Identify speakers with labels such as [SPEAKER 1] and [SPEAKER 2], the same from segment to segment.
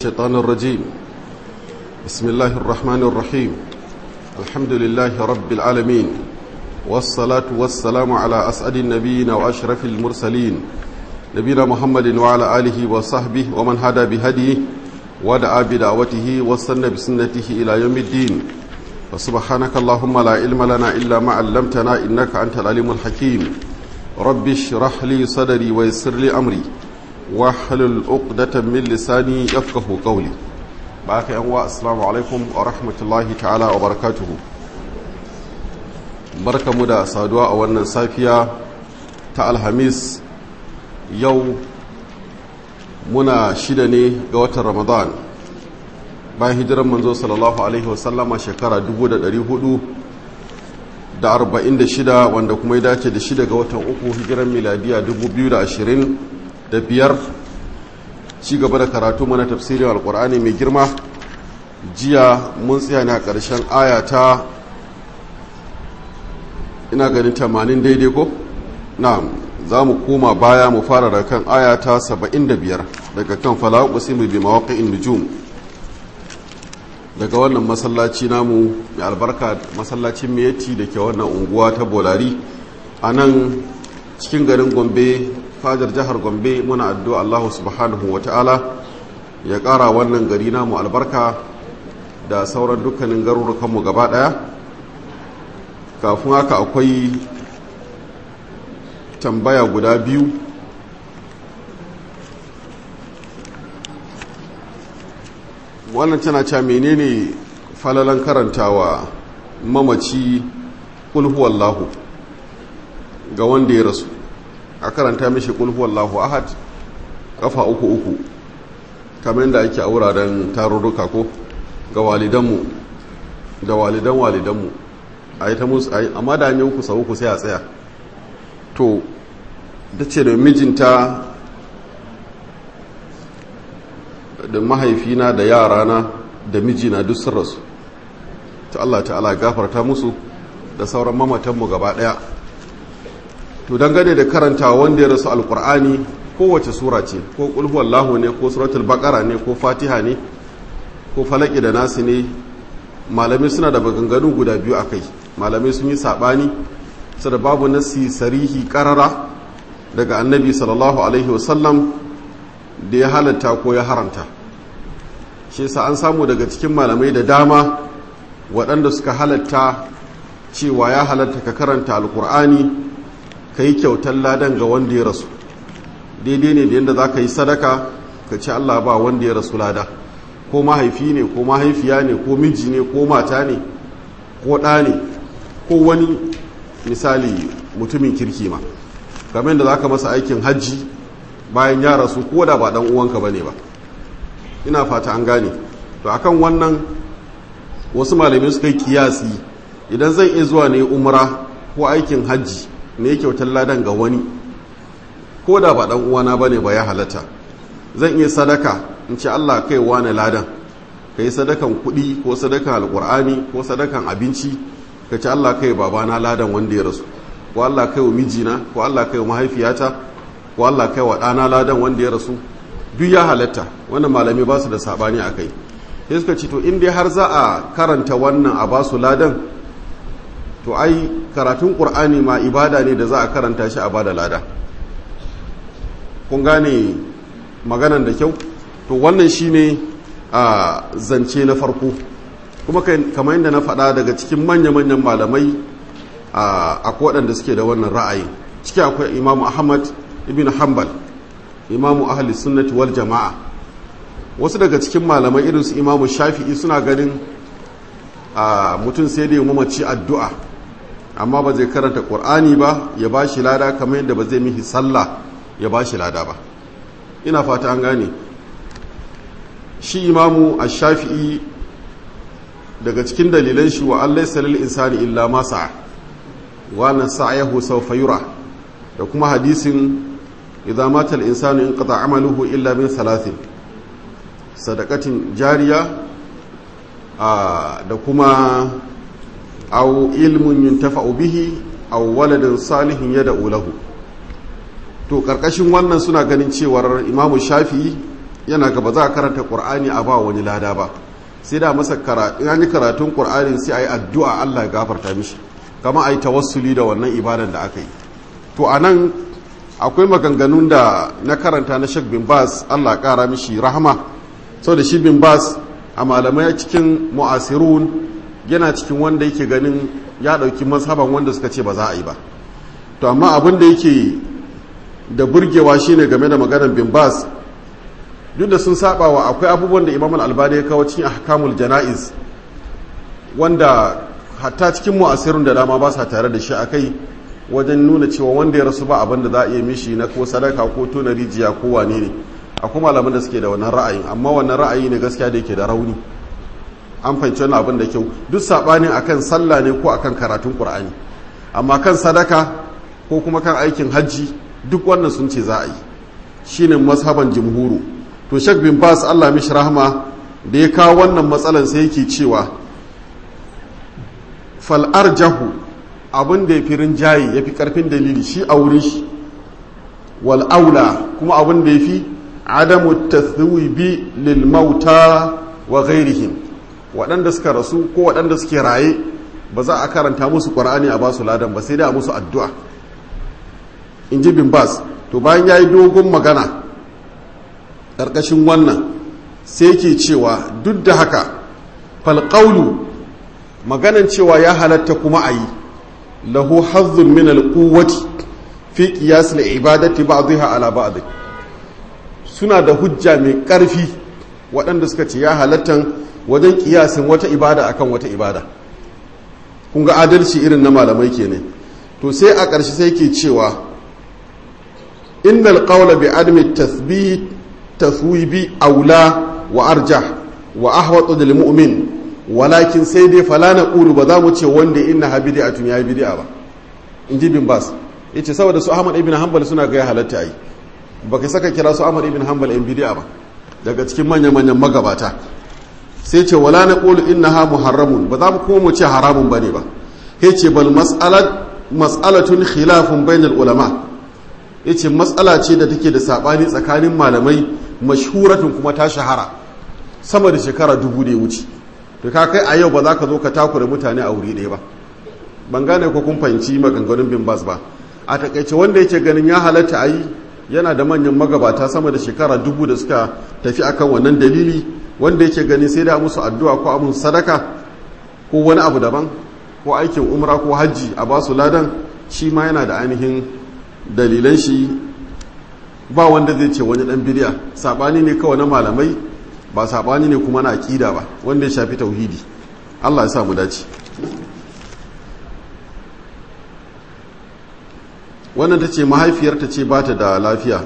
[SPEAKER 1] الشيطان الرجيم بسم الله الرحمن الرحيم الحمد لله رب العالمين والصلاة والسلام على أسعد النبيين وأشرف المرسلين نبينا محمد وعلى آله وصحبه ومن هدى بهديه ودعا بدعوته واستنى بسنته إلى يوم الدين فسبحانك اللهم لا علم لنا إلا ما علمتنا إنك أنت العليم الحكيم رب اشرح لي صدري ويسر لي أمري wahalul uqdatan min lisani yafqahu qawli baka yan wa assalamu alaikum wa rahmatullahi ta'ala wa barakatuh barkamu da saduwa a wannan safiya ta alhamis yau muna shida ne ga watan ramadan bayan hijiran manzo sallallahu alaihi wasallama shekara 446 wanda kuma ya dace da shida ga watan uku hijiran miladiya 2020 da biyar ci gaba da karatu mana tafsirin alkur'ani mai girma jiya mun tsaya ne a ƙarshen aya ta ina ganin tamanin daidai ko na za mu koma baya mu fara da kan aya ta saba'in da biyar daga kan fala'u ƙusimu bi mawaƙa'in nujum daga wannan masallaci namu mai albarka masallacin miyati da ke wannan unguwa ta bolari a nan cikin garin gombe fadar jihar gombe muna addu'a allahu subhanahu wa ta'ala ya ƙara wannan gari namu albarka da sauran dukkanin garurukanmu gaba ɗaya kafin haka akwai tambaya guda biyu wannan tana cewa menene falalan karantawa mamaci kulhuwallahu ga wanda ya rasu a karanta mishi kulhuwallahu ahad kafa uku uku kamar da ake a wuraren tarurruka ko ga walidanmu da walidan walidanmu a yi ta musu a yi amma da hanyar kusa uku sai a tsaya to da ce da mijinta da mahaifina da yarana da mijina duk sun rasu ta Allah ta'ala gafarta musu da sauran mamatanmu gaba daya to dangane da karanta wanda ya rasu alkur'ani kowace sura ce ko kulhuwallahu ne ko suratul baqara ne ko fatiha ne ko falaki da nasi ne malamai suna da maganganu guda biyu akai malamai sun yi sabani su da babu nasi sarihi karara daga annabi sallallahu alaihi wasallam da ya halatta ko ya haramta shi yasa an samu daga cikin malamai da dama waɗanda suka halatta cewa ya halatta ka karanta alkur'ani ka yi kyautar ladan ga wanda ya rasu daidai ne da yadda za ka yi sadaka ka ci allah ba wanda ya rasu lada ko mahaifi ne ko mahaifiya ne ko miji ne ko mata ne ko ɗa ne ko wani misali mutumin kirki ma game da za ka masa aikin hajji bayan ya rasu ko da ba ɗan uwanka ba ne ba ina fata an gane to akan wannan wasu malamai suka yi kiyasi idan zan iya zuwa ne umra ko aikin hajji ne kyautar ladan ga wani ko da ba dan uwana bane ba ya halatta zan iya sadaka in ce Allah kai wani ladan kai sadakan kuɗi ko sadakan alkur'ani ko sadakan abinci ka ce Allah kai babana ladan wanda ya rasu ko Allah kai wa mijina ko Allah kai wa mahaifiyata ko Allah kai wa ɗana ladan wanda ya rasu duk ya halatta wannan malami ba su da sabani a kai sai suka ce to in dai har za a karanta wannan a ba su ladan to ai karatun ƙur'ani ma ibada ne da za a karanta shi a bada lada kun gane maganan da kyau to wannan shine a zance na farko kuma kamar yadda na faɗa daga cikin manya-manyan malamai a waɗanda suke da wannan ra'ayi ciki akwai imamu ahmad ibn hanbal imamu ahli sunnati wal jama'a wasu daga cikin malamai irinsu imamu shafi'i suna ganin mutum sai da yi mamaci addu'a amma ba zai karanta ƙur'ani ba ya ba shi lada kamar yadda ba zai mihi sallah ya ba shi lada ba ina fata an gane shi imamu a shafi'i daga cikin dalilan shi wa allai salil insani illa masa wannan sa'ayahu sau fayura da kuma hadisin idan matal insani in qata amaluhu illa min salatin sadakatin jariya da kuma aw ilmun yuntafa'u bihi aw waladin salihin yad'u lahu to karkashin wannan suna ganin cewar imamu shafi'i yana gaba za a karanta ƙur'ani a ba wani lada ba sai da masa in an yi karatun ƙur'ani sai a yi addu'a allah ya gafarta mishi kama a yi tawassuli da wannan ibadan da aka yi to a nan akwai maganganun da na karanta na shek bin bas allah ƙara mishi rahama sau da shi bin bas a malamai cikin mu'asirun yana cikin wanda yake ganin ya ɗauki mazhaban wanda suka ce ba za a yi ba to amma abin da yake da burgewa shine game da maganar bin bas duk da sun saba wa akwai abubuwan da imam al-albani ya kawo cikin ahkamul jana'iz wanda hatta cikin mu'asirun da dama ba sa tare da shi akai wajen nuna cewa wanda ya rasu ba abin da za a iya mishi na ko sadaka ko tona rijiya ko wane ne akwai malaman da suke da wannan ra'ayin amma wannan ra'ayi ne gaskiya da yake da rauni an fahimci wannan abin da kyau duk sabanin akan sallah ne ko akan karatun qur'ani amma kan sadaka ko kuma kan aikin hajji duk wannan sun ce za a yi shine mazhaban jumhuru to shek bin bas Allah mishi rahma da ya kawo wannan matsalan sai yake cewa fal arjahu abin da ya fi rinjaye ya fi karfin dalili shi a wurin shi wal aula kuma abin da ya fi adamu tathwibi lil mauta wa ghairihim waɗanda suka rasu ko waɗanda suke raye ba za a karanta musu ƙwar'ani a basu ladan ba sai dai a musu addu'a in ji bin bas to bayan ya yi dogon magana ƙarƙashin wannan sai ke cewa duk da haka falƙaulu maganan cewa ya halatta kuma a yi lahu hazzun min alquwwati fi qiyas al-ibadati ba'dha ala ba'd suna da hujja mai ƙarfi waɗanda suka ce ya halattan wajen kiyasin wata ibada akan wata ibada kun ga adalci irin na malamai kenan to sai a ƙarshe sai ke cewa innal qawla bi adami tathbit tathwibi aula wa arjah wa ahwatu lil mu'min walakin sai dai fala na qulu ba za mu ce wanda inna ha bid'atun ya bid'a ba in ji bin bas yace saboda su ahmad ibn hanbal suna ga ya halatta ai baka saka kira su ahmad ibn hanbal in bid'a ba daga cikin manyan manyan magabata sai ce wala na qulu innaha muharramun ba za mu kuma mu ce haramun bane ba yace bal mas'alat mas'alatun khilafun bainal ulama yace mas'ala ce da take da sabani tsakanin malamai mashhuratun kuma ta shahara sama da shekara dubu da ya wuce to ka kai a yau ba za ka zo ka takura mutane a wuri ɗaya ba ban gane ko kun fahimci maganganun bin bas ba a takaice wanda yake ganin ya halatta a yi yana da manyan magabata sama da shekara dubu da suka tafi akan wannan dalili wanda yake gani sai da musu addu'a ko abun sadaka ko wani abu daban ko aikin umra ko hajji a basu ladan shi ma yana da ainihin dalilan shi ba wanda zai ce wani dan bidiya sabani ne kawai na malamai ba sabani ne kuma na aqida ba wanda ya shafi tauhidi Allah ya sa mu dace wannan ta ce mahaifiyarta ce ba ta da lafiya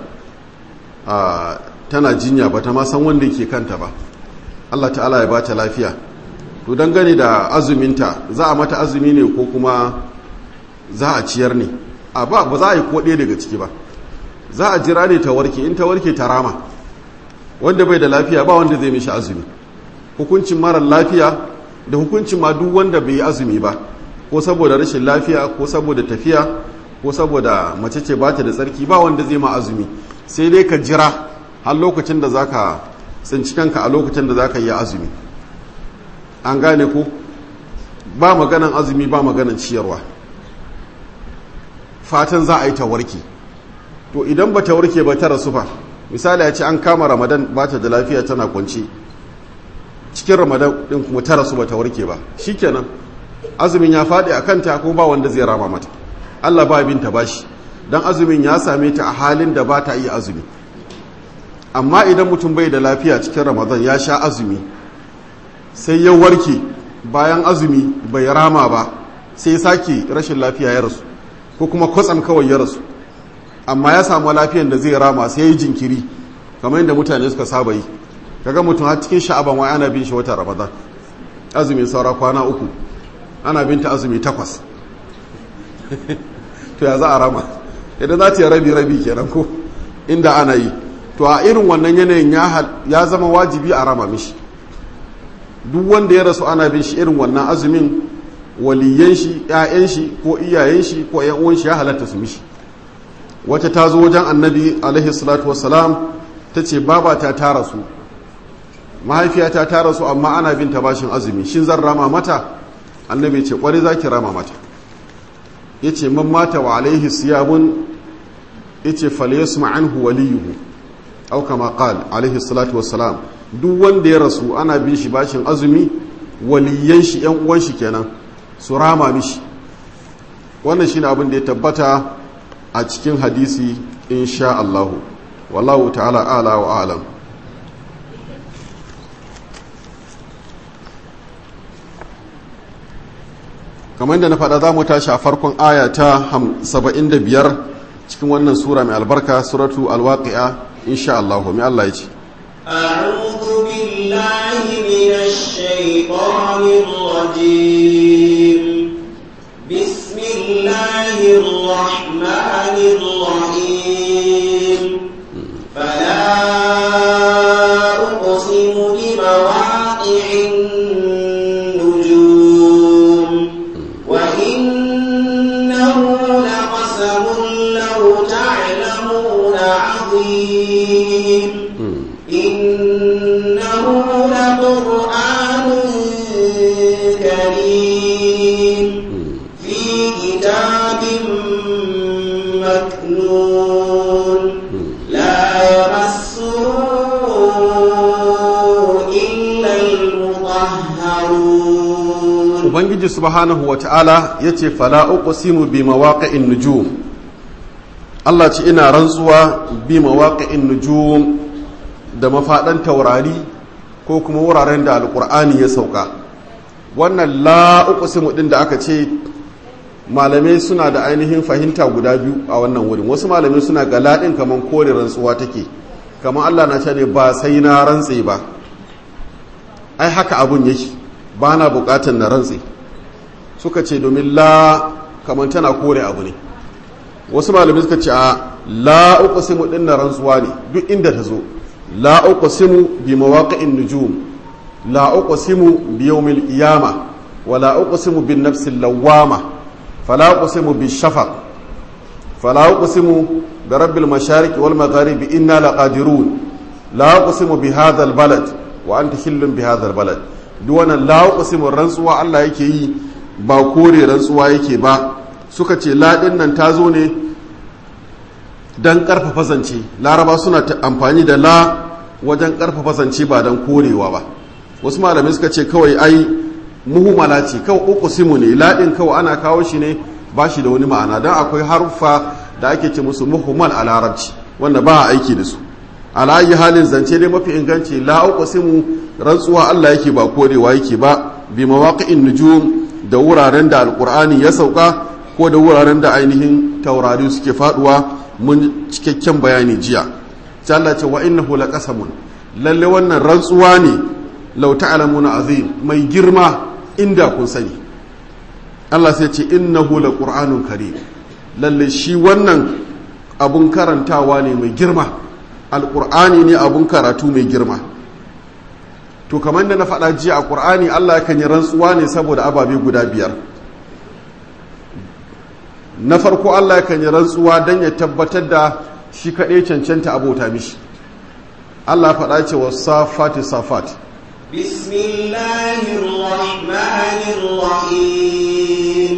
[SPEAKER 1] tana jinya ba ta ma san wanda yake kanta ba Allah ta'ala ya ba ta lafiya to dangane da azuminta za a mata azumi ne ko kuma za a ciyar ne a ba ba za a yi ko ɗaya daga ciki ba za a jira ne ta warke in ta warke ta rama wanda bai da lafiya ba wanda zai mishi azumi hukuncin marar lafiya da hukuncin ma duk wanda bai yi azumi ba ko saboda rashin lafiya ko saboda tafiya ko saboda mace ce ba ta da tsarki ba wanda zai ma azumi sai dai ka jira har lokacin da zaka tsinci kanka a lokacin da zaka yi azumi an gane ko ba maganan azumi ba maganan ciyarwa fatan za a yi ta warke to idan ba ta warke ba ta rasu fa misali ya ce an kama ramadan ba ta da lafiya tana kwance cikin ramadan din kuma ta rasu ba ta warke ba shikenan azumin ya faɗi a kanta ko ba wanda zai rama mata Allah ba binta bashi dan azumin ya same ta a halin da ba ta iya azumi amma idan mutum bai da lafiya cikin ramadan ya sha azumi sai ya warke bayan azumi bai rama ba sai sake rashin lafiya ya rasu ko kuma kwatsam kawai ya rasu amma ya samu lafiyan da zai rama sai ya yi jinkiri kamar yadda mutane suka saba yi kaga mutum har cikin sha'aban wai ana bin shi wata ramadan azumin saura kwana uku ana binta azumi takwas to ya za a rama idan za ta yi rabi rabi kenan ko inda ana yi to a irin wannan yanayin ya zama wajibi a rama mishi duk wanda ya rasu ana bin shi irin wannan azumin waliyan shi ƴaƴan shi ko iyayen shi ko ƴan uwan shi ya halatta su mishi wata ta zo wajen annabi alaihi salatu wassalam ta ce babata ta rasu mahaifiyata ta rasu amma ana bin ta bashin azumi shin zan rama mata annabi ce kwari za ki rama mata ya ce man mata wa alaihi siyamun ya ce falyasu ma'anhu waliyuhu au kama qal alaihi salatu wassalam duk wanda ya rasu ana bin shi bashin azumi waliyan shi yan uwan shi kenan su rama mishi wannan shine abin da ya tabbata a cikin hadisi insha Allah wallahu ta'ala ala wa alam kamar da na faɗa za mu tashi a farkon aya ta 75 cikin wannan sura mai albarka suratu alwaqi'a insha Allah mai Allah ya ce
[SPEAKER 2] أعوذ بالله من الشيطان الرجيم بسم الله الرحمن الرحيم فلا أقسم بمواقع النجوم وإنه لقسم لو تعلمون عظيم إنه لقرآن كريم في كتاب مكنون لا يمسه إلا المطهرون
[SPEAKER 1] ubangiji subhanahu wa ta'ala ya ce fala uqsimu bi mawaqi'in nujum Allah ce ina rantsuwa bi mawaqi'in nujum da mafadan taurari ko kuma wuraren da alqur'ani ya sauka wannan la uqsimu din da aka ce malamai suna da ainihin fahimta guda biyu a wannan wurin wasu malamai suna ga ladin kaman kore rantsuwa take kaman Allah na ce ne ba sai na rantse ba ai haka abun yake ba na bukatan na rantse suka ce domin la kamar tana kore abu ne wasu malamai suka ce a la uqsimu din na rantsuwa ne duk inda ta zo la uqsimu bi mawaqi'in nujum la uqsimu bi yawmil qiyamah wa la uqsimu bin nafsil lawwama fala uqsimu bi shafaq fala uqsimu bi rabbil mashariq wal magharibi inna laqadirun la uqsimu bi hadha al balad wa anta hillun bi hadha al balad duk wannan la uqsimu rantsuwa Allah yake yi ba kore rantsuwa yake ba suka ce laɗin nan ta zo ne don ƙarfafa zance laraba suna amfani da la wajen ƙarfafa zance ba don korewa ba wasu malamai suka ce kawai ai muhimmala ce kawai uku simu ne laɗin kawai ana kawo shi ne ba shi da wani ma'ana don akwai haruffa da ake ce musu muhimmal a larabci wanda ba a aiki da su alayi halin zance dai mafi inganci la uku simu rantsuwa allah yake ba korewa yake ba bi mawaƙi'in nujum da wuraren da alkur'ani ya sauka ko da wuraren da ainihin taurari suke faduwa mun cikakken bayani jiya sai Allah ce wa innahu laqasamun lalle wannan rantsuwa ne law ta'lamuna azim mai girma inda kun sani Allah sai ce innahu laqur'anun karim lalle shi wannan abun karantawa ne mai girma alkur'ani ne abun karatu mai girma to kamar da na faɗa jiya a ƙur'ani Allah kan yi rantsuwa ne saboda ababe guda biyar na farko Allah kan yi rantsuwa don ya tabbatar da shi kaɗai cancanta abota mishi Allah faɗa ce wa safati safat
[SPEAKER 2] بسم الله الرحمن الرحيم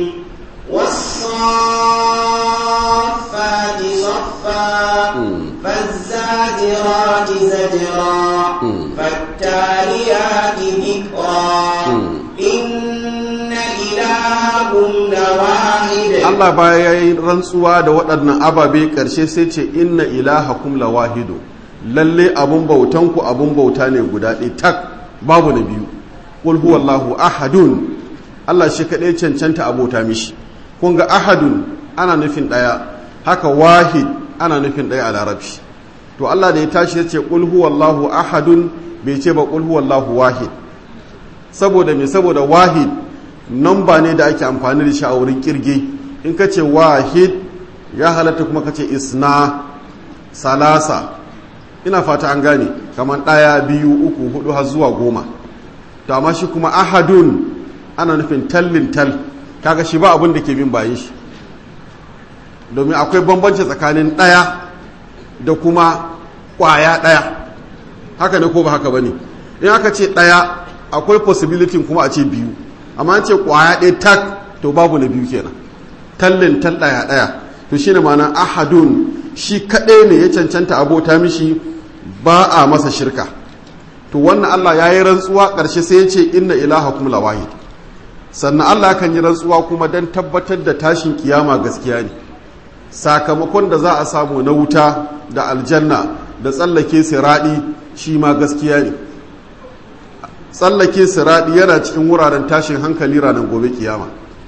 [SPEAKER 2] والصافات صفا فالزاجرات زجرا فالتاليات ذكرا إن إلهكم لواحد
[SPEAKER 1] Allah baya yi rantsuwa da waɗannan ababe ƙarshe sai ce inna ilahakum lawahidu lalle abun bautanku abun bauta ne guda ɗaya tak babu na biyu qul huwallahu ahadun Allah shi kaɗai cancanta abota mishi kun ga ahadun ana nufin ɗaya haka wahid ana nufin ɗaya a larabci to Allah da ya tashi ya ce qul huwallahu ahadun bai ce ba qul huwallahu wahid saboda me saboda wahid namba ne da ake amfani da shi a wurin kirge in ka ce wahid ya halatta kuma ka ce isna salasa ina fata an gane kamar ɗaya biyu uku hudu har zuwa goma to amma shi kuma ahadun ana nufin tallin tal kaga shi ba abin da ke bin bayan shi domin akwai bambanci tsakanin ɗaya da kuma kwaya ɗaya haka ne ko ba haka ba ne in aka ce ɗaya akwai possibility kuma a ce biyu amma an ce kwaya ɗaya tak to babu na biyu kenan tallin tal ɗaya ɗaya to shi ne ma'ana ahadun shi kaɗai ne ya cancanta abota mishi ba a masa shirka to wannan Allah ya yi rantsuwa ƙarshe sai ya ce inna ilaha kuma lawahid sannan Allah kan yi rantsuwa kuma don tabbatar da tashin kiyama gaskiya ne sakamakon da za a samu na wuta da aljanna da tsallake siraɗi shi ma gaskiya ne tsallake siraɗi yana cikin wuraren tashin hankali ranar gobe kiyama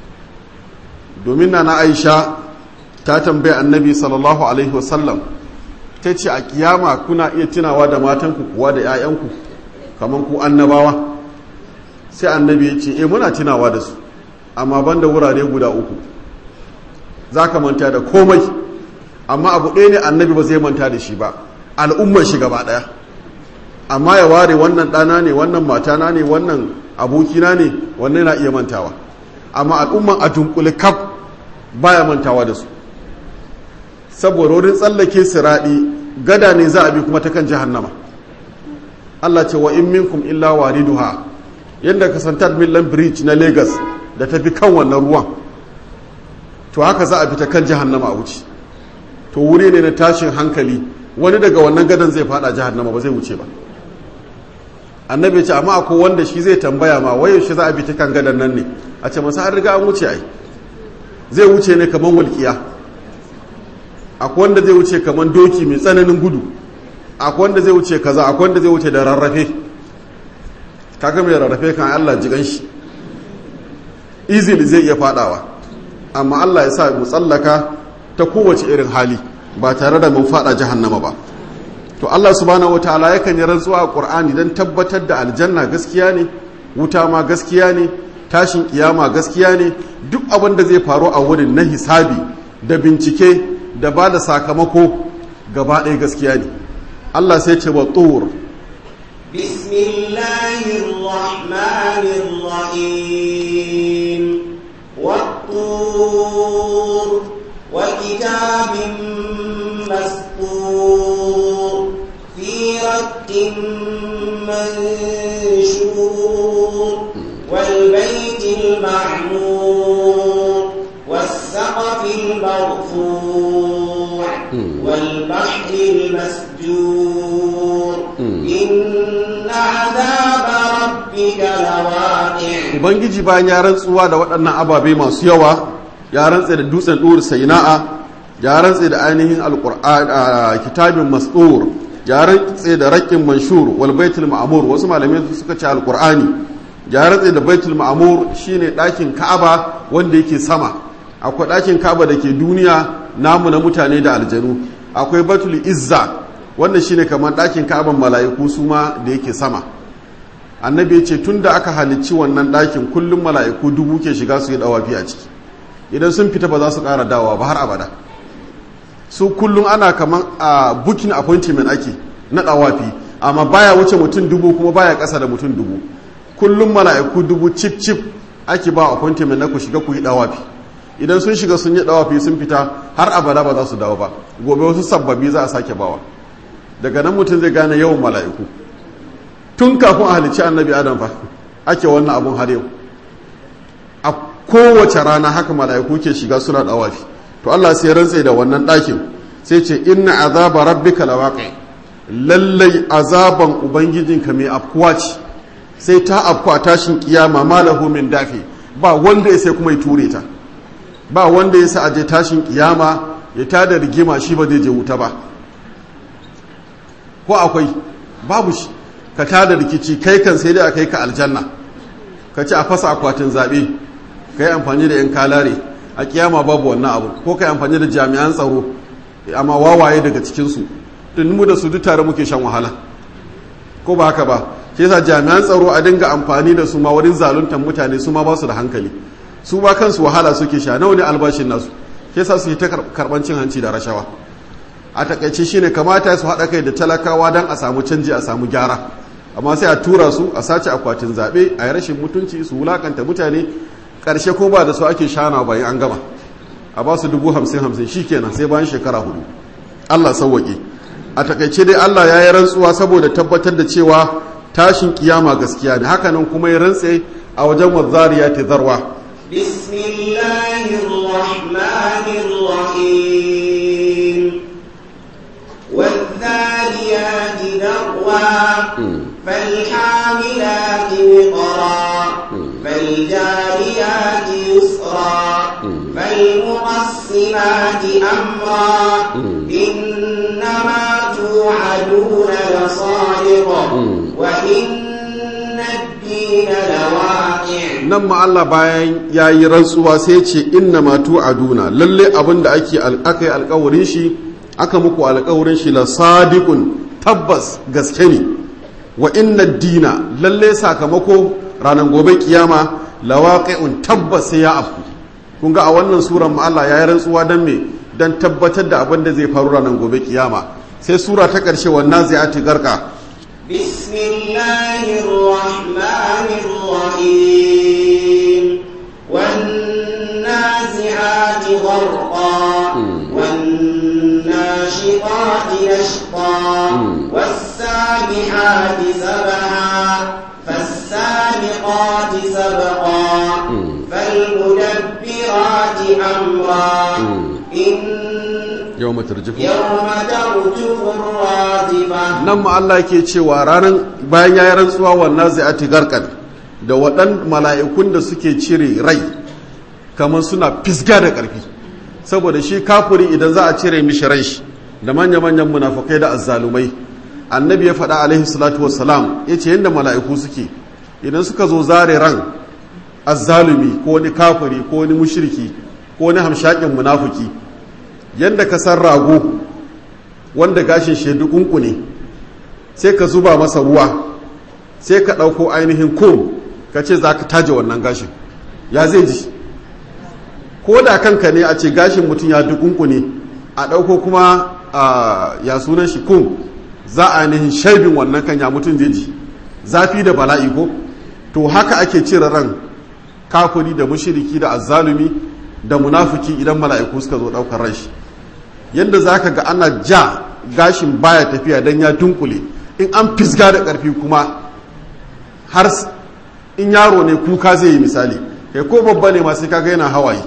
[SPEAKER 1] domin na na aisha ta tambaye annabi sallallahu alaihi wasallam ta ce a kiyama kuna iya tunawa da matanku kuwa da 'ya'yanku kamar ku annabawa sai annabi ya ce e muna tunawa da su amma ban da wurare guda uku za ka manta da komai amma abu ɗaya ne annabi ba zai manta da shi ba al'ummar shi gaba ɗaya amma ya ware wannan ɗana ne wannan matana ne wannan abokina ne wannan na iya mantawa amma al'umman a dunkule kaf baya mantawa da su saboda wurin tsallake siraɗi gada ne za a bi kuma ta kan jahannama Allah ce wa in minkum illa wariduha yadda ka san Midland Bridge na Lagos da ta fi kan wannan ruwan to haka za a bi ta kan jahannama a wuce to wuri ne na tashin hankali wani daga wannan gadan zai fada jahannama ba zai wuce ba annabi ya ce amma akwai wanda shi zai tambaya ma waye shi za a bi ta kan gadan nan ne a ce masa an riga an wuce ai zai wuce ne kamar walƙiya akwai wanda zai wuce kamar doki mai tsananin gudu akwai wanda zai wuce kaza akwai wanda zai wuce da rarrafe kaga mai rarrafe kan Allah jigan shi easily zai iya fadawa amma Allah ya sa mu tsallaka ta kowace irin hali ba tare da mun fada jahannama ba to Allah subhanahu wataala yakan yi rantsuwa a Qur'ani dan tabbatar da aljanna gaskiya ne wuta ma gaskiya ne tashin kiyama gaskiya ne duk abin da zai faru a wurin na hisabi da bincike da ba da sakamako gaba ɗaya gaskiya ne Allah sai ce wa tur
[SPEAKER 2] بسم الله الرحمن الرحيم والطور وكتاب مسطور في رق منشور والبيت المعمور والسقف المرفوع والبحر المسجور إن عذاب ربك لواقع
[SPEAKER 1] ubangiji bayan ya rantsuwa da waɗannan ababe masu yawa ya rantse da dutsen ɗuri saina'a ya rantse da ainihin alƙur'an kitabin mas'ur ya rantse da raƙin manshur wal baitul ma'mur wasu malamai suka ce alƙur'ani ya rantse da baitul ma'mur shine ɗakin ka'aba wanda yake sama akwai ɗakin ka'aba da ke duniya namu na mutane da aljanu akwai baitul izza wanda shine kamar ɗakin ka'aban mala'iku su ma da yake sama annabi ya ce tun da aka halicci wannan ɗakin kullum mala'iku dubu ke shiga su yi ɗawafi a ciki idan sun fita ba za su ƙara dawowa ba har abada su kullum ana kamar a booking appointment ake na ɗawafi amma baya wuce mutum dubu kuma baya ƙasa da mutum dubu kullum mala'iku dubu cip cip ake ba appointment na ku shiga ku yi ɗawafi idan sun shiga sun yi ɗawafi sun fita har abada ba za su dawo ba gobe wasu sababbi za a sake bawa daga nan mutum zai gane yawan mala'iku tun kafin a halicci annabi adam fa ake wannan abun har yau a kowace rana haka mala'iku ke shiga suna dawafi to Allah sai rantse da wannan ɗakin sai ce inna azaba rabbika lawaqi lallai azaban ubangijinka mai afkuwa ce sai ta afkuwa tashin kiyama malahu min dafi ba wanda ya sai kuma ya ture ta ba wanda ya sa aje tashin kiyama ya tada rigima shi ba zai je wuta ba ko akwai babu shi ka tada rikici kai kan sai dai a kai ka aljanna ka ci a fasa akwatin zaɓe ka yi amfani da 'yan kalare a kiyama babu wannan abu ko ka yi amfani da jami'an tsaro amma wawaye daga cikinsu tun mu da su duk tare muke shan wahala ko ba haka ba shi yasa jami'an tsaro a dinga amfani da su ma wurin zaluntar mutane su ma ba su da hankali su ba kansu wahala suke sha nawa ne albashin nasu shi yasa su yi ta karɓan cin hanci da rashawa a takaice shine kamata su haɗa kai da talakawa don a samu canji a samu gyara amma sai a tura su a sace akwatin zaɓe a yi rashin mutunci su wulakanta mutane ƙarshe ko ba da su ake shana bayan an gama a ba su dubu hamsin hamsin shi kenan sai bayan shekara hudu allah sauwaƙe a takaice dai Allah ya yi rantsuwa saboda tabbatar da cewa tashin kiyama gaskiya ne hakanan kuma ya rantse a wajen wazzariya ta zarwa
[SPEAKER 2] بسم الله الرحمن الرحيم والذاريات ذروا فالحاملات وقرا فالجاريات يسرا فالمقسمات أمرا إنما توعدون لصادق وإن الدين لواقع
[SPEAKER 1] nan ma Allah bayan ya yi rantsuwa sai ce inna ma tu'aduna lalle abin da ake aka yi alkawarin shi aka muku alkawarin shi la sadiqun tabbas gaske ne wa inna dina lalle sakamako ranar gobe kiyama lawaqi'un tabbas sai ya afku kun ga a wannan suran ma Allah ya yi rantsuwa dan me dan tabbatar da abin da zai faru ranar gobe kiyama sai sura ta karshe wannan zai ati garka
[SPEAKER 2] بسم الله الرحمن الرحيم والنازعات غرقا والناشطات نشطا والسابحات سبحا فالسابقات سبقا فالمدبرات أمرا إن
[SPEAKER 1] yawma tarjifu
[SPEAKER 2] يوم ترجف الراجفة
[SPEAKER 1] nan ma Allah ke cewa ranar bayan ya yi rantsuwa wannan zai garkan da waɗan mala'ikun da suke cire rai kamar suna fisga da ƙarfi saboda shi kafuri idan za a cire mishi rai shi da manya-manyan munafukai da azzalumai annabi ya faɗa alaihi salatu wassalam ya ce yadda mala'iku suke idan suka zo zare ran azzalumi ko wani kafuri ko wani mushriki ko wani hamshakin munafuki yadda ka san rago wanda gashin shaidu kunku ne sai ka zuba masa ruwa sai ka ɗauko ainihin kom ka ce za ka taje wannan gashin ya zai ji ko da kanka ne a ce gashin mutum ya dukunku ne a ɗauko kuma a ya sunan shi kom za a ainihin shaibin wannan kan ya mutum zai ji zafi da bala'i ko to haka ake cire ran kafuri da mushiriki da azzalumi da munafiki idan mala'iku suka zo ɗaukar ran shi yadda za ka ga ana ja gashin baya tafiya don ya dunkule in an fisga da ƙarfi kuma har in yaro ne kuka zai yi misali kai ko babba ne masu kaga yana hawaye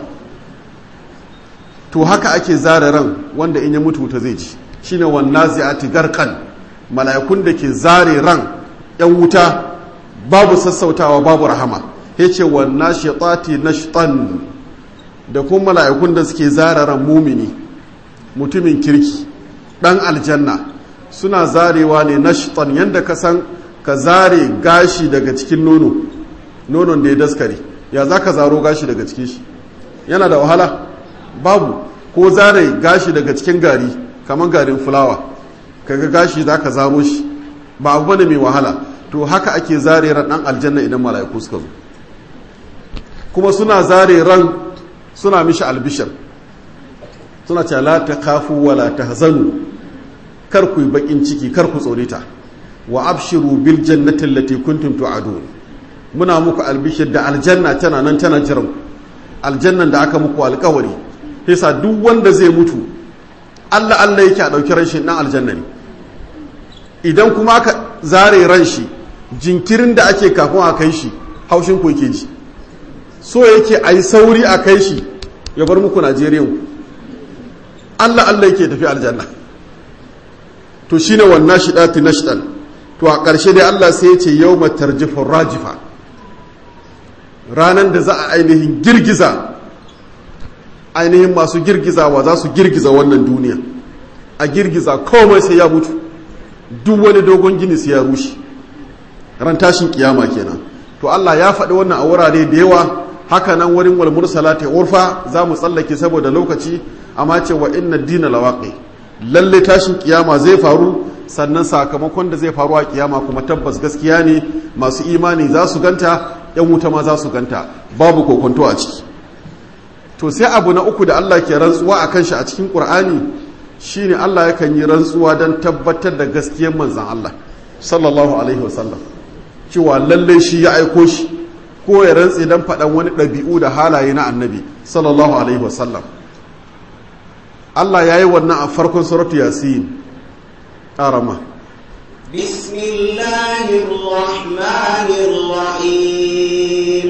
[SPEAKER 1] to haka ake zara ran wanda in ya mutu wuta zai ji shine wannan zai garkan mala'ikun da ke zare ran yan wuta babu sassautawa babu rahama ya ce wannan shaitati nashtan da kuma mala'ikun da suke zara ran mumini mutumin kirki ɗan aljanna suna zarewa ne nashtan yadda ka san ka zare gashi daga cikin nono nonon da ya daskare ya za ka zaro gashi daga cikin shi yana da wahala babu ko zare gashi daga cikin gari kamar garin fulawa kaga gashi za ka zaro shi ba abu bane mai wahala to haka ake zare ran ɗan aljanna idan mala'iku suka zo kuma suna zare ran suna mishi albishir suna ce la ta kafu wa la ta hazanu kar ku yi bakin ciki kar ku tsorita wa abshiru bil jannati allati kuntum tu'adun muna muku albishir da aljanna tana nan tana jiran aljannan da aka muku alkawari yasa duk wanda zai mutu Allah Allah yake a dauki ran shi dan aljanna ne idan kuma aka zare ran shi jinkirin da ake kafin a kai shi haushin ku yake ji so yake a yi sauri a kai shi ya bar muku Najeriya Allah Allah yake tafi aljanna to shine wannan shidati nashdan to a ƙarshe dai Allah sai ya ce yawma tarjifur rajifa ranan da za a ainihin girgiza ainihin masu girgizawa za su girgiza wannan duniya a girgiza komai sai ya mutu duk wani dogon gini sai ya rushe ran tashin kiyama kenan to Allah ya faɗi wannan a wurare da yawa haka nan wurin wal mursalati urfa za mu tsallake saboda lokaci amma ce wa inna dina lawaqi lalle tashin kiyama zai faru sannan sakamakon da zai faru a kiyama kuma tabbas gaskiya ne masu imani za su ganta yan wuta ma za su ganta babu kokonto a ciki to sai abu na uku da Allah ke rantsuwa akan shi a cikin Qur'ani shine Allah yakan yi rantsuwa don tabbatar da gaskiyar manzon Allah sallallahu alaihi wasallam cewa lalle shi ya aiko shi ko ya rantse don faɗan wani ɗabi'u da halaye na annabi sallallahu alaihi wasallam Allah ya yi wannan a farkon suratu yasin arama
[SPEAKER 2] بسم الله الرحمن الرحيم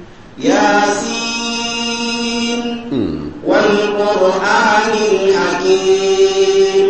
[SPEAKER 2] ياسين والقرآن الحكيم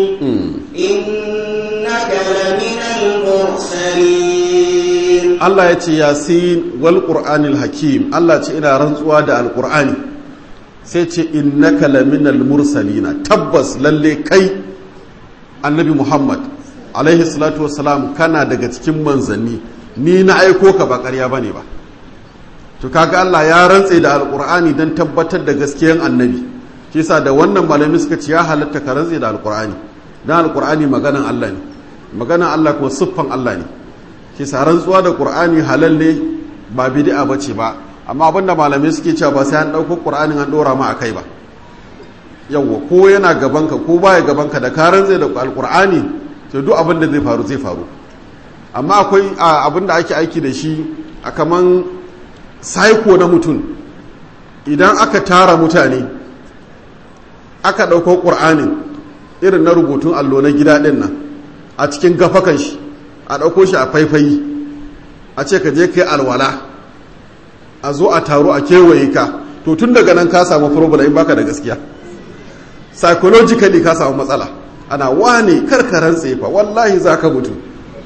[SPEAKER 2] إنك لمن المرسلين
[SPEAKER 1] Allah ya ce yasin wal qur'anil hakim Allah ce ina rantsuwa da alqur'ani sai ce innaka laminal mursalina tabbas lalle kai annabi Muhammad alaihi salatu wassalam kana daga cikin manzanni ni na aiko ka ba ƙarya bane ba to kaga Allah ya rantse da alqur'ani dan tabbatar da gaskiyan annabi shi yasa da wannan malami suka ce ya halatta ka rantse da alqur'ani dan alqur'ani maganan Allah ne maganan Allah kuma siffan Allah ne kisa rantsuwa da qur'ani halal ne ba bid'a bace ba amma abinda malamai suke cewa ba sai an dauko qur'anin an dora ma akai ba yawwa ko yana gabanka ko baya gabanka da ka rantsa da alqur'ani to duk abin da zai faru zai faru amma akwai abin da ake aiki da shi a kaman saiko na mutum idan aka tara mutane aka ɗauko ƙur'anin irin na rubutun allo na gida ɗin nan a cikin gafakan shi a ɗauko shi a faifayi a ce ka je ka yi alwala a zo a taro a kewaye ka to tun daga nan ka samu problem in baka da gaskiya psychologically ka samu matsala ana wane karkaran tsefa wallahi za ka mutu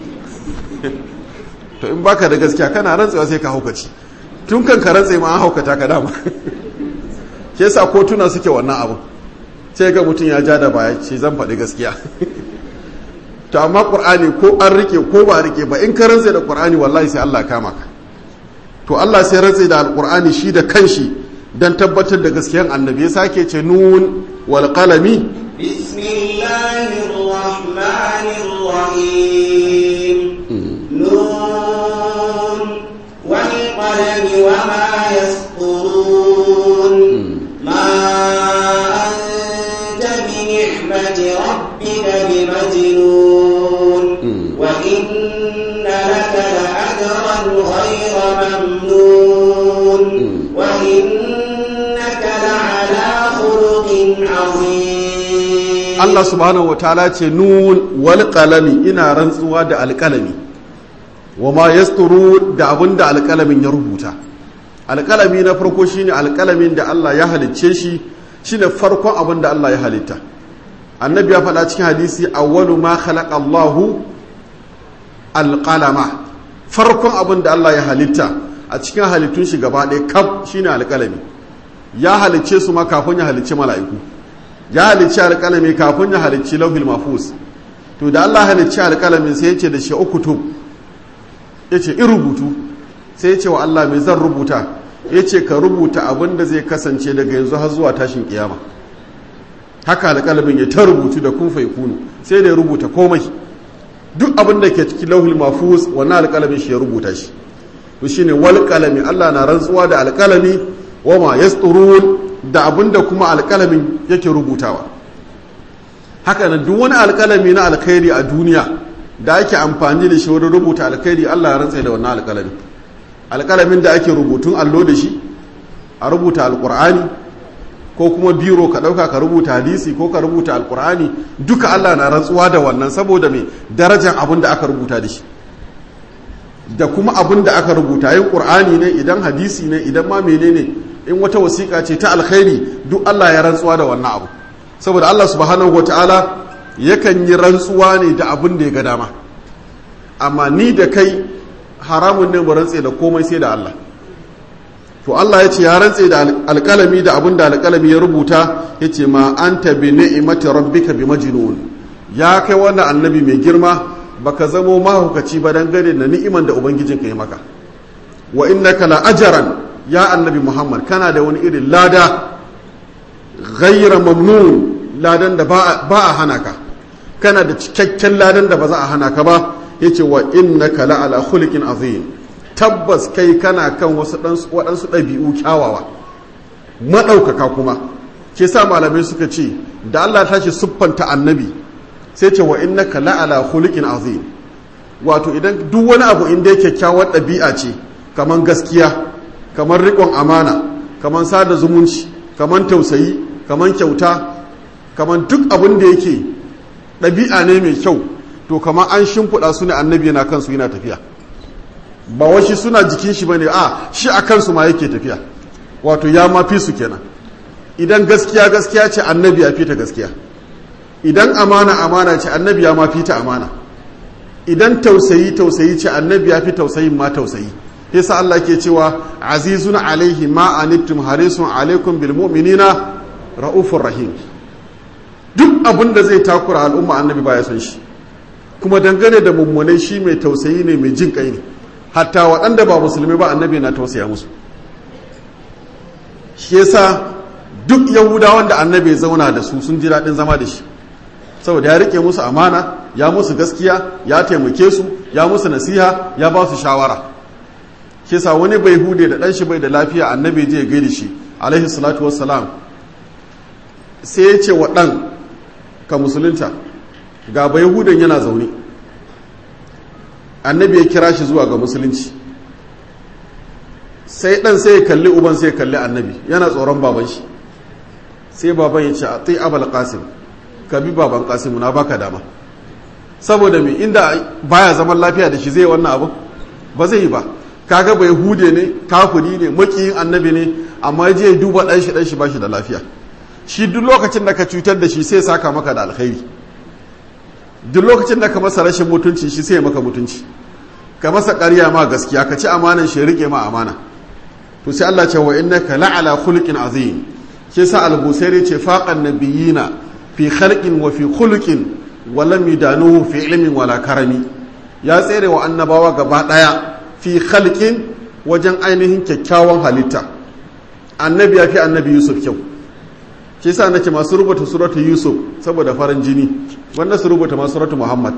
[SPEAKER 1] to in baka da gaskiya kana rantsewa sai ka haukaci tun kan ka rantse ma an haukata ka dama ke sa kotuna suke wannan abu sai ga mutum ya ja da baya ce zan faɗi gaskiya to amma qur'ani ko an rike ko ba rike ba in ka rantse da qur'ani wallahi sai Allah kama ka to Allah sai rantse da alqur'ani shi da kanshi dan tabbatar da gaskiyan annabi ya sake ce nun wal qalami
[SPEAKER 2] bismillahir rahmanir rahim nun wal qalami wama yasturun ma anta bi ni'mati rabbika bimajnun wa inna laka la'ajran ghayra mamnun wa innaka la'ala khuluqin 'azim
[SPEAKER 1] Allah subhanahu wa ta'ala ce nun wal qalami ina rantsuwa da alqalami wa ma yasturu da abinda alqalamin ya rubuta alqalami na farko shine alqalamin da Allah ya halicce shi shine farkon abinda Allah ya halitta annabi ya faɗa cikin hadisi awwalu ma khalaqa Allahu alqalama farkon abinda Allah ya halitta a cikin halittun shi gaba ɗaya kaf shine alqalami ya halicce su ma kafin ya halicci mala'iku ya halicci alƙalami kafin ya halicci lauhil mafus to da Allah halicci alƙalamin sai ya ce da shi ukutub ya ce in rubutu sai ya ce wa Allah mai zan rubuta ya ce ka rubuta abin da zai kasance daga yanzu har zuwa tashin kiyama haka alƙalamin ya ta rubutu da kun kunu sai da ya rubuta komai duk abin da ke cikin lauhil mafus wannan alƙalamin shi ya rubuta shi to shine wal qalami Allah na rantsuwa da alƙalami wa ma yasturun da abinda kuma alƙalamin yake rubutawa haka nan duk wani alƙalami na alkhairi a duniya da ake amfani da shi wurin rubuta alkhairi Allah ya rantsa da wannan alƙalami alƙalamin da ake rubutun allo da shi a rubuta alƙur'ani ko kuma biro ka ɗauka ka rubuta hadisi ko ka rubuta alƙur'ani duka Allah na rantsuwa da wannan saboda mai darajar abin da aka rubuta da shi da kuma abin da aka rubuta yin ƙur'ani ne idan hadisi ne idan ma menene in wata wasiƙa ce ta alkhairi duk Allah ya rantsuwa da wannan abu saboda Allah subhanahu wataala yakan yi rantsuwa ne da abin da ya ga dama amma ni da kai haramun ne mu rantse da komai sai da Allah to Allah ya ce ya rantse da alƙalami da abin da alƙalami ya rubuta ya ce ma anta bi ni'imati rabbika bi majnun ya kai wannan annabi mai girma baka zamo mahukaci ba dangane da ni'iman da ubangijinka ya maka wa innaka la ajran ya annabi muhammad kana da wani irin lada ghaira mamnun ladan da ba a hana ka kana da cikakken ladan da ba za a hana ka ba yace wa innaka la ala khuliqin azim tabbas kai kana kan wasu waɗansu ɗabi'u kyawawa maɗaukaka kuma ke sa malamai suka ce da Allah ta ce siffanta annabi sai ce wa innaka la ala khuliqin azim wato idan duk wani abu inda yake kyakkyawar ɗabi'a ce kamar gaskiya kamar riƙon amana kamar sada zumunci kamar tausayi kamar kyauta kamar duk abin da yake ɗabi'a ne mai kyau to kamar an shimfiɗa su ne annabi yana kansu yana tafiya ba washi suna jikin shi bane a shi a kansu ma yake tafiya wato ya ma fi su kenan idan gaskiya gaskiya ce annabi ya fi ta gaskiya idan amana amana ce annabi ya ma fi ta amana idan tausayi tausayi ce annabi ya fi tausayin ma tausayi yasa Allah ke cewa azizun alaihi ma anittum harisun alaikum bil mu'minina raufur rahim duk abin da zai takura al'umma annabi baya son shi kuma dangane da mummunai shi mai tausayi ne mai jin kai ne hatta waɗanda ba musulmi ba annabi na tausaya musu shi yasa duk yahudawan da annabi zauna da su sun ji daɗin zama da shi saboda ya rike musu amana ya musu gaskiya ya taimake su ya musu nasiha ya ba su shawara shi yasa wani bai hude da ɗan shi bai da lafiya annabi je gaida shi alaihi salatu wassalam sai ya ce wa ɗan ka musulunta ga bai hudan yana zaune annabi ya kira shi zuwa ga musulunci sai ɗan sai ya kalli uban sai ya kalli annabi yana tsoron baban shi sai baban ya ce a tsaye abal qasim ka bi baban qasim na baka dama saboda me inda baya zaman lafiya da shi zai wannan abu ba zai yi ba kaga bai hude ne kafuri ne makiyin annabi ne amma je duba ɗan shi ɗan shi ba shi da lafiya shi duk lokacin da ka cutar da shi sai saka maka da alkhairi duk lokacin da ka masa rashin mutunci shi sai maka mutunci ka masa ƙarya ma gaskiya ka ci amanan shi rike ma amana to sai Allah ce wa innaka la'ala khuluqin azim shi sa al-busairi ce faqan nabiyina fi khalqin wa fi khuluqin wa lam yudanuhu fi ilmin wala karami ya tsere wa annabawa gaba daya fi khalqin wajen ainihin kyakkyawan halitta annabi ya fi annabi yusuf kyau shi sa nake masu rubuta suratu yusuf saboda farin jini wanda su rubuta masu suratu muhammad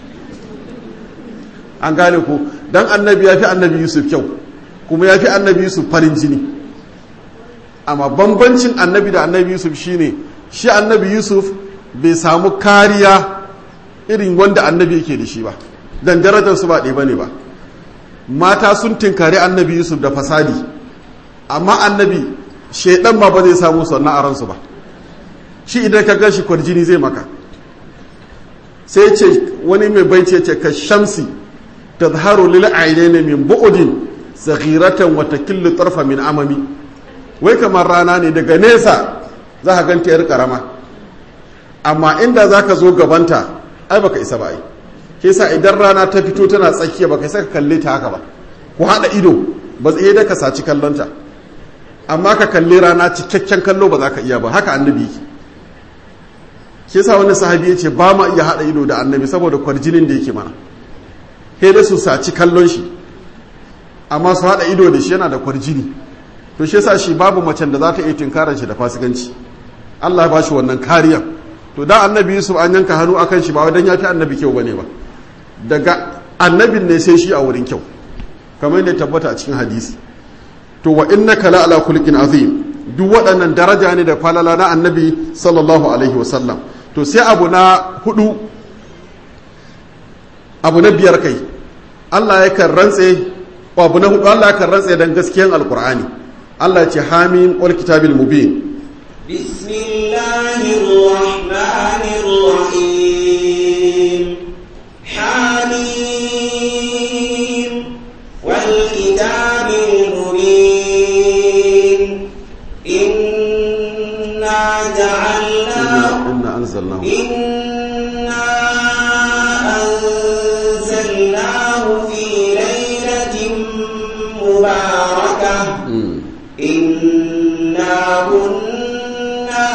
[SPEAKER 1] an gane ku dan annabi ya fi annabi yusuf kyau kuma ya fi annabi yusuf farin jini amma bambancin annabi da annabi yusuf shine shi annabi yusuf bai samu kariya irin wanda annabi yake da shi ba dan darajar su ba ɗaya bane ba mata sun tinkari annabi yusuf da fasadi amma annabi shaidan ma ba zai samu sannan a ransu ba shi idan ka gan shi kwarjini zai maka sai ce wani mai baice ce ka shamsi ta zaharu lil ainihin min bu'udin zaghiratan wata killu tarfa min amami wai kamar rana ne daga nesa za ka ganta yar karama amma inda za ka zo gabanta ai baka isa ba ai ke sa idan rana ta fito tana tsakiya baka isa ka kalle ta haka ba ku haɗa ido ba tsaye da ka saci kallonta amma ka kalli rana cikakken kallo ba za ka iya ba haka annabi yake ke sa wani sahabi ya ce ba ma iya haɗa ido da annabi saboda kwarjinin da yake mana sai da su saci kallon shi amma su haɗa ido da shi yana da kwarjini to shi yasa shi babu macen da za ta iya tunkarar shi da fasikanci Allah ba shi wannan kariya to da annabi Yusuf an yanka hannu akan shi ba wai dan ya fi annabi kyau bane ba daga annabin ne sai shi a wurin kyau kamar yadda tabbata a cikin hadisi to wa innaka la ala khuluqin azim duk waɗannan daraja ne da falala na annabi sallallahu alaihi wasallam to sai abu na hudu abu na biyar kai Allah ya kan rantse abu na hudu Allah ya kan rantse dan gaskiyan alqur'ani Allah ya ce hamim wal kitabil mubin
[SPEAKER 2] bismillahir rahmanir rahim hamim wal kitabil mubin inna ja'alna
[SPEAKER 1] inna anzalnahu
[SPEAKER 2] إنا أنزلناه في ليلة مباركة إنا كنا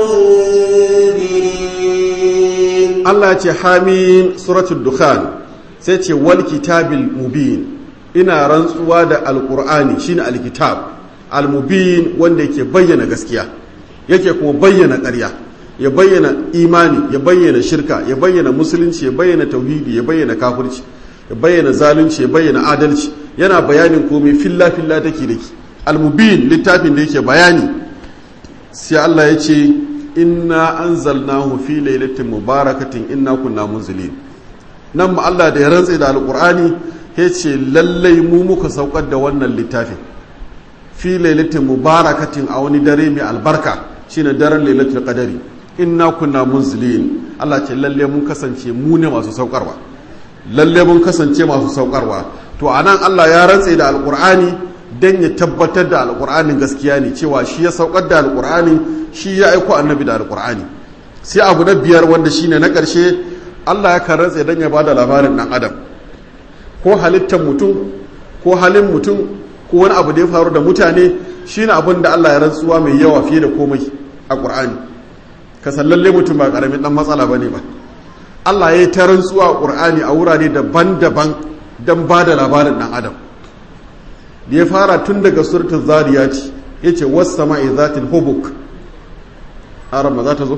[SPEAKER 2] منذرين
[SPEAKER 1] Allah ya ce hamim suratul dukhan sai ce wal kitabil mubin ina rantsuwa da alqur'ani shine alkitab almubin wanda yake bayyana gaskiya yake kuma bayyana ƙarya ya bayyana imani ya bayyana shirka ya bayyana musulunci ya bayyana tauhidi ya bayyana kafirci ya bayyana zalunci ya bayyana adalci yana bayanin komai filla filla dake dake almubin littafin da yake bayani sai Allah ya ce inna anzalnahu fi lailatin mubarakatin inna kunna munzilin nan ma Allah da ya rantse da alqur'ani ya ce lallai mu muka saukar da wannan littafin fi lailatin mubarakatin a wani dare mai albarka shine daren lailatul qadari inna kunna munzilin Allah ce lalle mun kasance mu ne masu saukarwa lalle mun kasance masu saukarwa to anan Allah ya rantse da alqur'ani dan ya tabbatar da alqur'anin gaskiya ne cewa shi ya saukar da alqur'ani shi ya aiko annabi da alqur'ani sai abu na biyar wanda shine na ƙarshe Allah ya kan rantse dan ya bada labarin dan adam ko halittar mutum ko halin mutum ko wani abu da ya faru da mutane shine abin da Allah ya rantsuwa mai yawa fiye da komai a ƙur'ani ka sallalle mutum ba ƙaramin ɗan matsala ba ne ba Allah ya yi ta rantsuwa a ƙur'ani a wurare daban-daban don ba da labarin ɗan adam da ya fara tun daga surtun zariyati ya ce wasu sama'i zatin hubuk arama za ta zo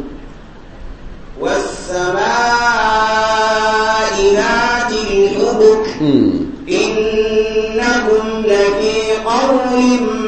[SPEAKER 2] والسماء ذات الحبك إنهم لفي قول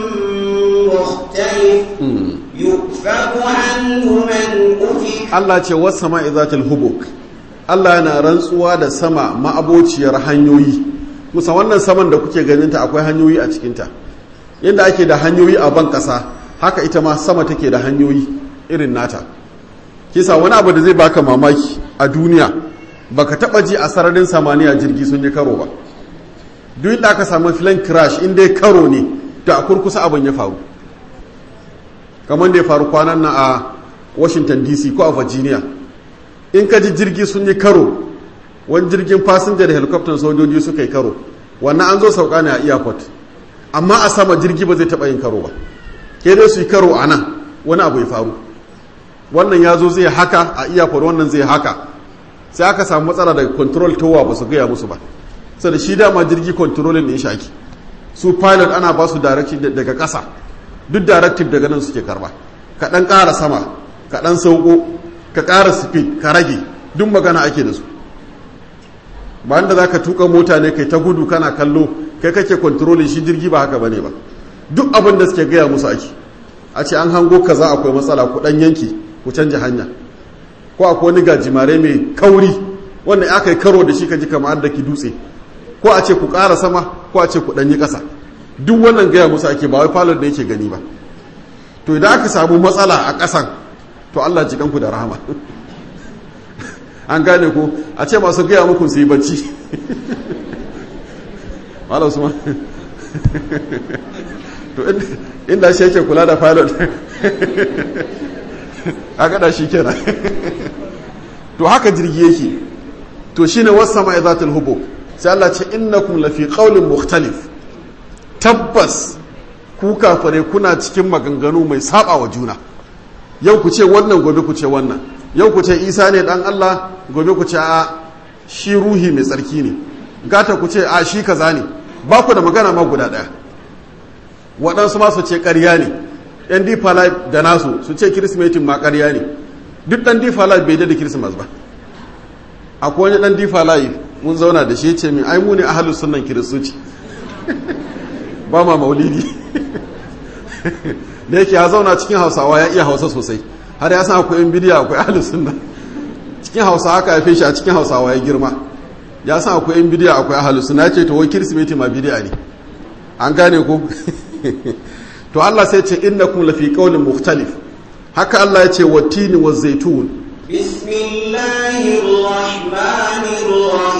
[SPEAKER 2] مختلف يؤفك عنه من أفك
[SPEAKER 1] Allah ce wasu sama'i zatin hubuk Allah yana rantsuwa da sama ma'abociyar hanyoyi musa wannan saman da kuke ganinta akwai hanyoyi a cikinta yadda ake da hanyoyi a ban ƙasa haka ita ma sama take da hanyoyi irin nata kisa wani abu da zai baka mamaki a duniya baka taba ji a sararin samaniya jirgi sun yi karo ba duk da aka samu filan crash in dai karo ne da a kurkusa abin ya faru kamar da ya faru kwanan na a washington dc ko a virginia in ka ji jirgi sun yi karo wani jirgin fasinja da helicopter sojoji suka yi karo wannan an zo sauka ne a airport amma a sama jirgi ba zai taba yin karo ba ke dai su yi karo a nan wani abu ya faru wannan ya zo zai haka a iyakar wannan zai haka sai aka samu matsala daga control tower ba su gaya musu ba sai da shi dama jirgi controlling ne shaki su pilot ana ba su directive daga ƙasa duk directive daga nan suke karba ka ɗan ƙara sama ka ɗan sauko ka ƙara speed ka rage duk magana ake da su ba da za ka tuka mota ne kai ta gudu kana kallo kai kake controlling shi jirgi ba haka bane ba duk abin da suke gaya musu ake a ce an hango kaza akwai matsala ku ɗan yanki ku canja hanya ko akwai wani gajimare mai kauri wanda aka yi karo da shi ka ji kamar da ki dutse ko a ce ku ƙara sama ko a ce ku ɗanyi ƙasa duk wannan gaya musu ake ba wai falon da yake gani ba to idan aka samu matsala a ƙasan to Allah ji kanku da rahama an gane ko a ce masu gaya muku su yi bacci malam su to inda shi yake kula da pilot a gada shi kenan to haka jirgi yake to shine wasama izatul hubub sai Allah ce innakum lafi qaulin mukhtalif tabbas ku kafare kuna cikin maganganu mai saba wa juna yau ku ce wannan gobe ku ce wannan yau ku ce Isa ne dan Allah gobe ku ce a shi ruhi mai tsarki ne gata ku ce a shi kaza ne ba ku da magana ma guda daya waɗansu ma su ce ƙarya ne yan deeper life da nasu su ce kirismetin ma ƙarya ne duk ɗan deeper life bai da kirismas ba akwai wani ɗan deeper life mun zauna da shi ce min ai mu ne ahalus sunan kiristoci ba ma maulidi da yake ya zauna cikin hausawa ya iya hausa sosai har ya san akwai yan bidiya akwai ahalus sunna cikin hausa haka ya shi a cikin hausawa ya girma ya san akwai yan bidiya akwai ahalus sunna ya ce to wai kirismeti ma bidiya ne an gane ko to Allah sai ce innakum lafi qawlin mukhtalif haka Allah ya ce watini wa zaitun
[SPEAKER 2] bismillahir rahmanir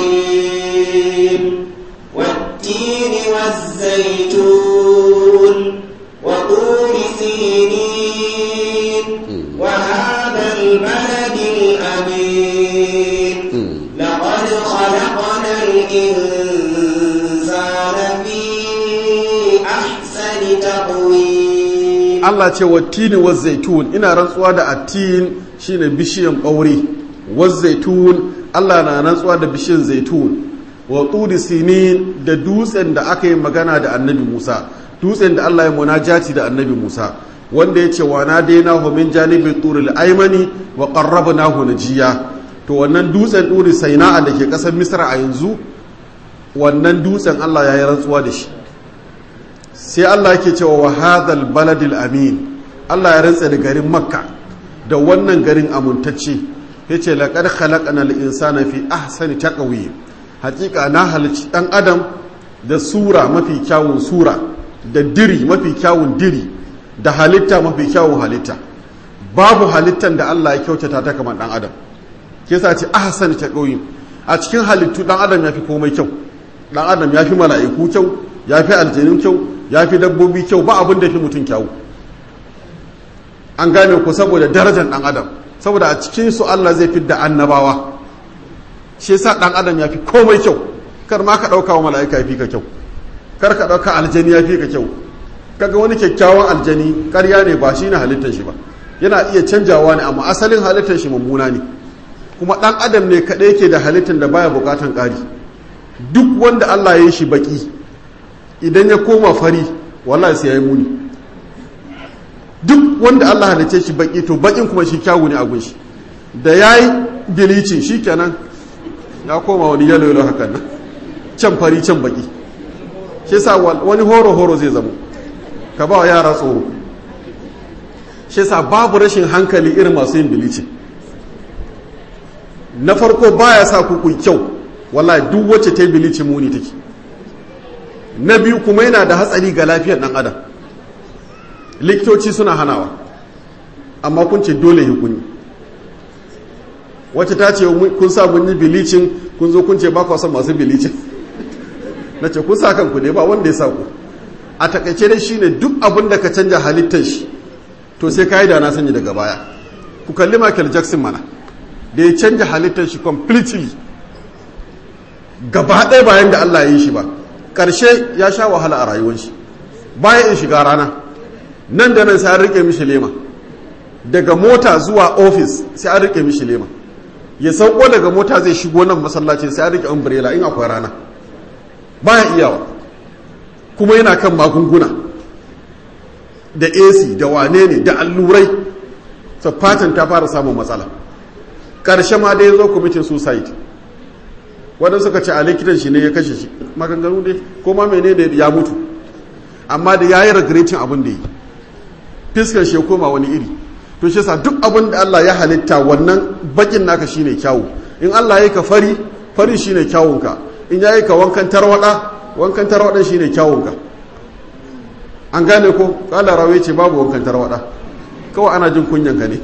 [SPEAKER 2] rahim wattini waz zaitun wa turi sinin wa hadha al balad al amin laqad khalaqna al insana fi ahsani taqwim
[SPEAKER 1] Allah ce wattini wa zaitun ina rantsuwa da attin shine bishiyan ɓaure wa zaitun Allah na rantsuwa da bishiyan zaitun wa turi sinin da dutsen da aka yi magana da annabi Musa dutsen da Allah ya munajati da annabi Musa wanda ya ce wa na daina hu min janibin turil aimani wa qarrabnahu najiya to wannan dutsen turi saina'a da ke ƙasar Misra a yanzu wannan dutsen Allah ya yi rantsuwa da shi sai Allah yake cewa wa hadhal baladil amin Allah ya rantsa da garin Makka da wannan garin amuntacce yace laqad khalaqna al insana fi ahsani taqwim hakika na halici dan adam da sura mafi kyawun sura da diri mafi kyawun diri da halitta mafi kyawun halitta babu halittan da Allah ya kyautata ta kamar dan adam ke sa ce ahsan taqwim a cikin halittu dan adam yafi komai kyau dan adam yafi mala'iku kyau yafi aljanu kyau yafi dabbobi kyau ba abin da fi mutum kyau an gane ku saboda darajar dan adam saboda a cikin su Allah zai fidda annabawa shi yasa dan adam yafi komai kyau kar ma ka dauka wa mala'ika yafi ka kyau kar ka dauka aljani yafi ka kyau kaga wani kyakkyawan aljani ƙarya ne ba shine halittar shi ba yana iya canjawa ne amma asalin halittar shi mummuna ne kuma dan adam ne kaɗai yake da halittar da baya bukatan ƙari duk wanda Allah ya yi shi baki idan ya koma fari wallahi sai ya yi muni duk wanda Allah halice shi baki to bakin kuma shi kyawu ne a gunshi da ya yi bilicin shi kenan ya koma wani yalo yalo hakan nan can fari can baki shi sa wani horo horo zai zamo ka ba wa yara tsoro shi sa babu rashin hankali irin masu yin bilicin na farko baya sa ku kyau wallahi duk wacce ta yi bilicin muni take na biyu kuma yana da hatsari ga lafiyar dan adam likitoci suna hanawa amma kun ce dole yi kun wacce ta ce kun sa mun yi bilicin kun zo kun ce ba son masu bilicin na ce kun sa kanku ne ba wanda ya sa ku a takaice dai shine duk abin da ka canja halittar shi to sai ka yi da na sanya daga baya ku kalli Michael Jackson mana da ya canja halittar shi completely gaba ɗaya bayan da Allah ya yi shi ba ƙarshe ya sha wahala a rayuwar shi bayan in shiga rana nan da nan sai an rike mishi lema daga mota zuwa ofis sai an rike mishi lema ya sauko daga mota zai shigo nan masallaci sai an rike umbrella in akwai rana baya iyawa kuma yana kan magunguna da AC da wane ne da allurai fatan ta fara samun matsala ƙarshe ma da ya zo kwamitin suicide wadanda suka ce a likitan shi ne ya kashe shi maganganu ne ko ma mene ne ya mutu amma da ya yi regretin abin da yi fiskar shi ya koma wani iri to shi sa duk abin da Allah ya halitta wannan bakin naka shine kyawu in Allah ya yi ka fari fari shine kyawunka in ya yi ka wankan tarwada wankan tarwadan shine kyawunka an gane ko kala rawe ce babu wankan tarwada kawai ana jin kunyan ka ne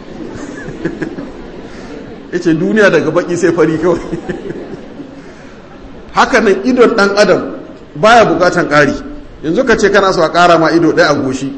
[SPEAKER 1] yace duniya daga baki sai fari kawai haka nan idon dan adam baya bukatan ƙari yanzu ka ce kana so a ƙara ma ido ɗaya a goshi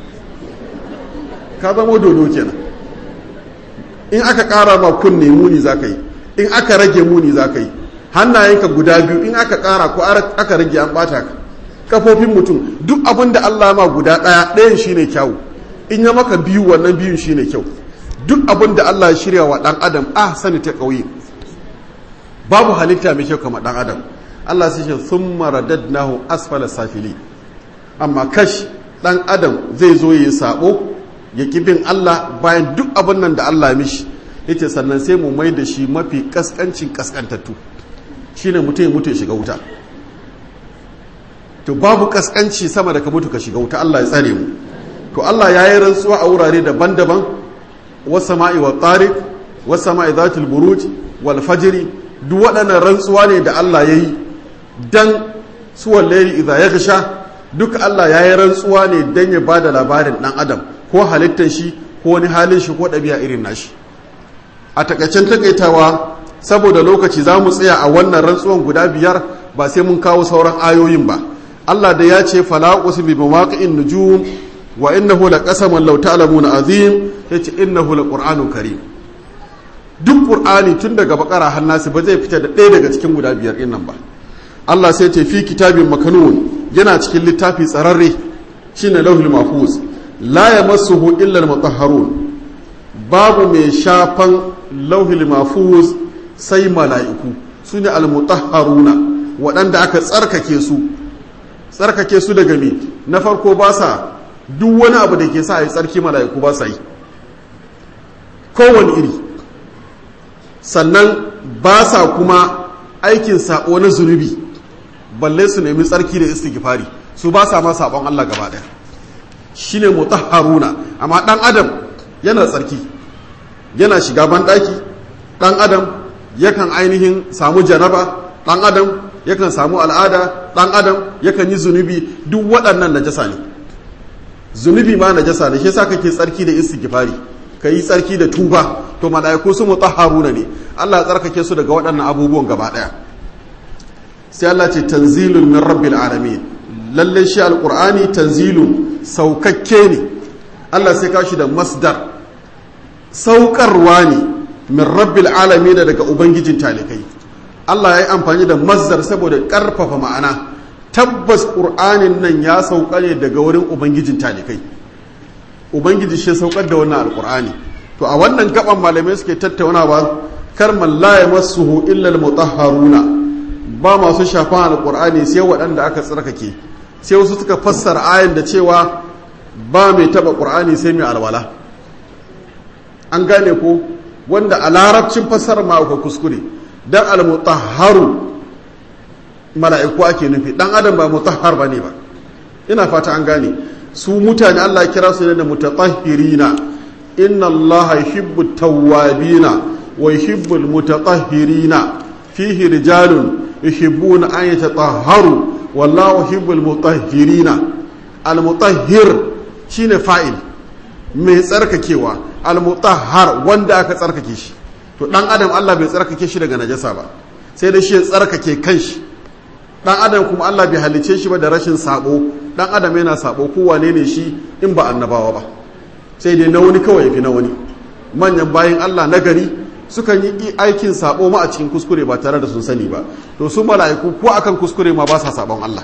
[SPEAKER 1] ka zama dodo kenan in aka ƙara ma kunne muni za ka yi in aka rage muni za ka yi hannayenka guda biyu in aka ƙara ko aka rage an ɓata ka kafofin mutum duk abin da allah ma guda ɗaya ɗayan shine kyawu in ya maka biyu wannan biyun shine kyau duk abin da allah ya shirya wa ɗan adam ah sani ta ƙauye babu halitta mai kyau kama ɗan adam allah sai ce sun maradadnahu asfala safili amma kash ɗan adam zai zo yi sabo ya bin Allah bayan duk abin nan da Allah mishi yace sannan sai mu mai da shi mafi kaskancin kaskantattu shine mutum ya mutu ya shiga wuta to babu kaskanci sama da ka mutu ka shiga wuta Allah ya tsare mu to Allah ya yi rantsuwa a wurare daban-daban was sama'i wa tariq was sama'i zatul buruj wal fajri duk waɗannan rantsuwa ne da Allah ya yi dan suwal layli idza yaghsha duk Allah ya yi rantsuwa ne dan ya bada labarin dan adam ko halittar shi ko wani halin shi ko ɗabi'a irin nashi a takaicen takaitawa saboda lokaci za mu tsaya a wannan rantsuwan guda biyar ba sai mun kawo sauran ayoyin ba Allah da ya ce fala bi mawaqi'in nujum wa innahu laqasamun law ta'lamuna azim yace innahu laqur'anun karim duk qur'ani tun daga bakara har nasi ba zai fita da ɗaya daga cikin guda biyar din nan ba Allah sai ce fi kitabin makanun yana cikin littafi tsararre shine lauhul mahfuz la ya masuhu illal mutahharun babu mai shafan lauhil mafuz sai mala'iku su ne almutahharuna waɗanda aka tsarkake su tsarkake su daga me na farko ba sa duk wani abu da ke sa a yi tsarki mala'iku ba sa yi kowane iri sannan ba sa kuma aikin saɓo na zunubi balle su nemi tsarki da istighfari su ba sa ma saɓon Allah gaba ɗaya shine mutahharuna amma dan adam yana tsarki yana shiga banɗaki dan adam yakan ainihin samu janaba dan adam yakan samu al'ada dan adam yakan yi zunubi duk waɗannan najasa ne zunubi ma najasa ne shi yasa kake tsarki da istighfari kai tsarki da tuba to mala'iku su mutahharuna ne Allah ya tsarkake su daga waɗannan abubuwan gaba ɗaya sai Allah ce tanzilun min rabbil alamin lalle shi alqur'ani tanzilun saukakke ne Allah sai kashi da masdar saukarwa ne min rabbil alamin daga ubangijin talikai Allah ya yi amfani da masdar saboda ƙarfafa ma'ana tabbas ƙur'anin nan ya sauka ne daga wurin ubangijin talikai ubangiji shi saukar da wannan alƙur'ani to a wannan gaban malamai suke tattaunawa kar man la yamassuhu illa almutahharuna ba masu shafan alƙur'ani sai waɗanda aka tsarkake sai wasu suka fassara ayan da cewa ba mai taba ƙur'ani sai mai alwala an gane ko wanda a larabcin fassarar ma akwai kuskure dan almutahharu mala'iku ake nufi dan adam ba mutahhar bane ba ina fata an gane su mutane Allah kira su ne da mutatahhirina inna Allah yuhibbu tawwabina wa yuhibbu almutatahhirina fihi rijalun yuhibbuna an yatatahharu wallahu yuhibbu almutahhirina almutahhir shine fa'il mai tsarkakewa almutahhar wanda aka tsarkake shi to dan adam Allah bai tsarkake shi daga najasa ba sai da shi ya tsarkake kanshi dan adam kuma Allah bai halice shi ba da rashin sabo dan adam yana sabo ko wane ne shi in ba annabawa ba sai dai na wani kawai fi na wani manyan bayan Allah na gari sukan yi aikin sabo ma a cikin kuskure ba tare da sun sani ba to su mala'iku ko akan kuskure ma ba sa sabon Allah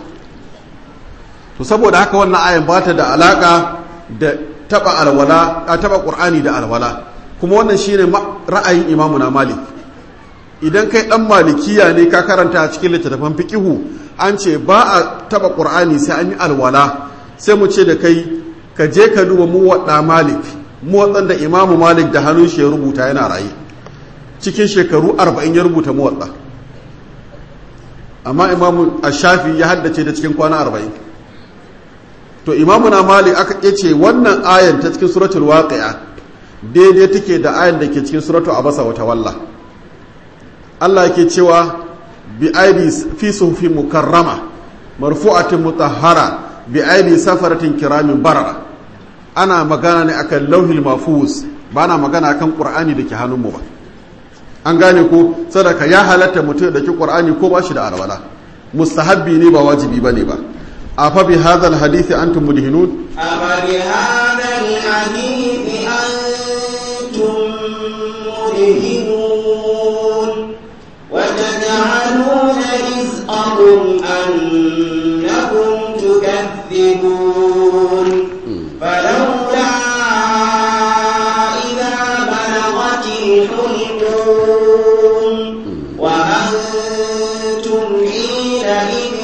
[SPEAKER 1] to saboda haka wannan ayan ba ta da alaka da taba alwala a taba qur'ani da alwala kuma wannan shine ra'ayin imamu na malik idan kai dan malikiya ne ka karanta a cikin littattafan fiqihu an ce ba a taba qur'ani sai an yi alwala sai mu ce da kai ka je ka duba mu wadda malik mu wadda imamu malik da hannun shi ya rubuta yana raye cikin shekaru 40 ya rubuta mu wadda amma imamu ash-shafi ya haddace da cikin kwana 40 to imamu na malik aka ce wannan ayan ta cikin suratul waqi'a daidai take da ayan da ke cikin suratul abasa wa tawalla Allah yake cewa bi aidi fi suhufin mukarrama marfu'atin mutahhara bi aidi safaratin kiramin barara ana magana ne akan lauhil mafuz ba na magana akan qur'ani da ke hannunmu ba an gane ko sadaka ya halatta mutum da ke qur'ani ko ba shi da alwala mustahabbi ne ba wajibi bane ba afa bi hadha alhadith antum mudhinun
[SPEAKER 2] afa bi hadha alhadith antum mudhinun وتجعلون رزقكم أنكم تكذبون فلولا إذا بلغت الحلقوم وأنتم حينئذ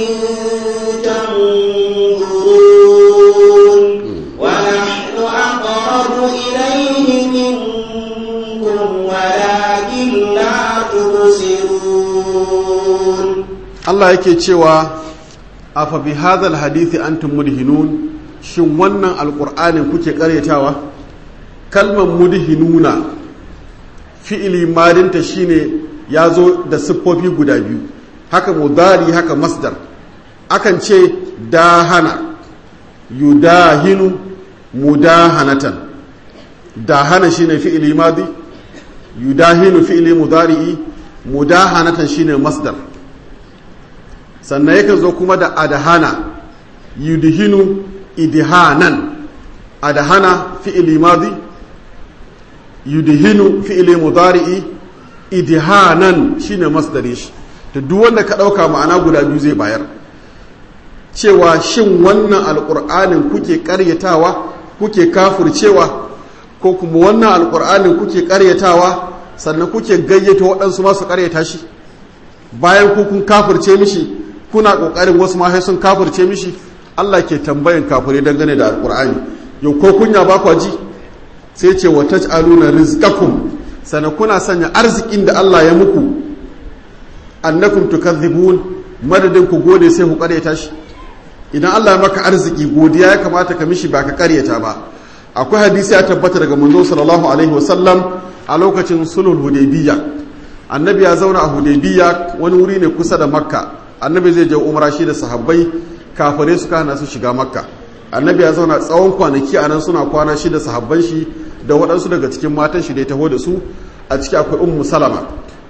[SPEAKER 2] تنظرون ونحن أقرب إليه منكم ولكن لا تبصرون
[SPEAKER 1] Allah yake cewa afa bi hadhal hadithi antum mudhinun shin wannan alqur'anin kuke karyatawa kalmar mudhinuna fi'ili madinta shine yazo da siffofi guda biyu haka mudari haka masdar akan ce dahana yudahinu mudahanatan dahana shine fi'ili madi yudahinu fi'ili mudari'i mudahanatan shine masdar sannan yakan zo kuma da adahana yudhinu idhanan adahana fi'ili madi yudhinu fi'ili mudari'i idhanan shine masdari shi to duk wanda ka dauka ma'ana guda biyu zai bayar cewa shin wannan alqur'anin kuke karyatawa kuke kafircewa ko kuma wannan alqur'anin kuke karyatawa sannan kuke gayyata waɗansu masu karyata shi bayan ku kun kafirce mishi kuna kokarin wasu ma sun kafirce mishi Allah ke tambayan kafire dangane da alkur'ani yau ko kunya ba kwa ji sai ce wa taj'aluna rizqakum sana kuna sanya arzikin da Allah ya muku annakum tukadhibun madadin ku gode sai ku karyata shi idan Allah ya maka arziki godiya ya kamata ka mishi ba ka karyata ba akwai hadisi ya tabbata daga manzo sallallahu alaihi wasallam a lokacin sulhul hudaybiyya annabi ya zauna a hudaybiyya wani wuri ne kusa da makka annabi zai je umra shi da sahabbai kafirai suka hana su shiga makka annabi ya zauna tsawon kwanaki a nan suna kwana shi da sahabban shi da waɗansu daga cikin matan shi da ya taho da su a ciki akwai ummu salama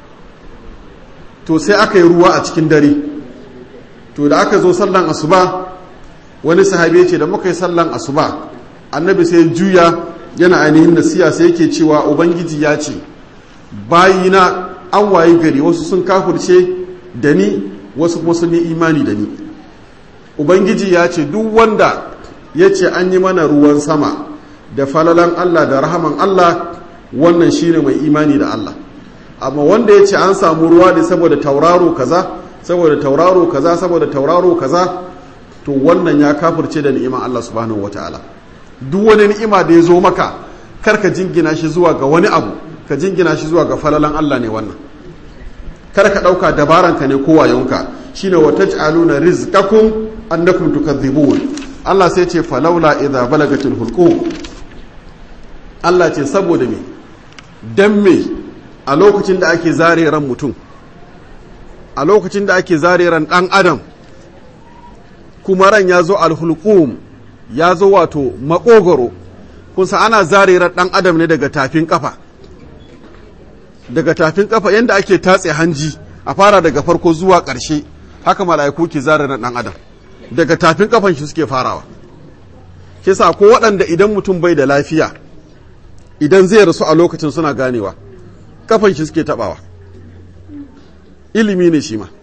[SPEAKER 1] to sai aka yi ruwa a cikin dare to da aka zo sallan asuba wani sahabi ya ce da muka yi sallan asuba annabi sai juya yana ainihin nasiya sai yake cewa ubangiji ya ce bayina an wayi gari wasu sun kafurce da ni wasu kuma sun yi imani da ni ubangiji ya ce duk wanda ya ce an yi mana ruwan sama da falalan allah da rahaman allah wannan shine mai imani da allah amma wanda ya ce an samu ruwa ne saboda tauraro kaza saboda tauraro kaza saboda tauraro kaza to wannan ya kafirce da ni'iman allah subhanahu wataala duk wani ni'ima da ya zo maka kar ka jingina shi zuwa ga wani abu ka jingina shi zuwa ga falalan Allah ne wannan kar ka ɗauka dabaranka ne ko wayonka shine wa taj'aluna rizqakum annakum tukadhibun Allah sai ce falaula idza balagatil hulqum Allah ce saboda me dan me a lokacin da ake zare ran mutum a lokacin da ake zare ran dan adam kuma ran ya zo alhulqum ya zo wato makogoro kunsa ana zarirar ɗan adam ne daga tafin kafa daga tafin kafa yadda ake tatse hanji a fara daga farko zuwa ƙarshe haka mala'iku ke zarirar ɗan adam daga tafin kafan shi suke farawa kisa ko waɗanda idan mutum bai da lafiya idan zai rasu a lokacin suna ganewa kafan shi suke taɓawa ilimi ne shi ma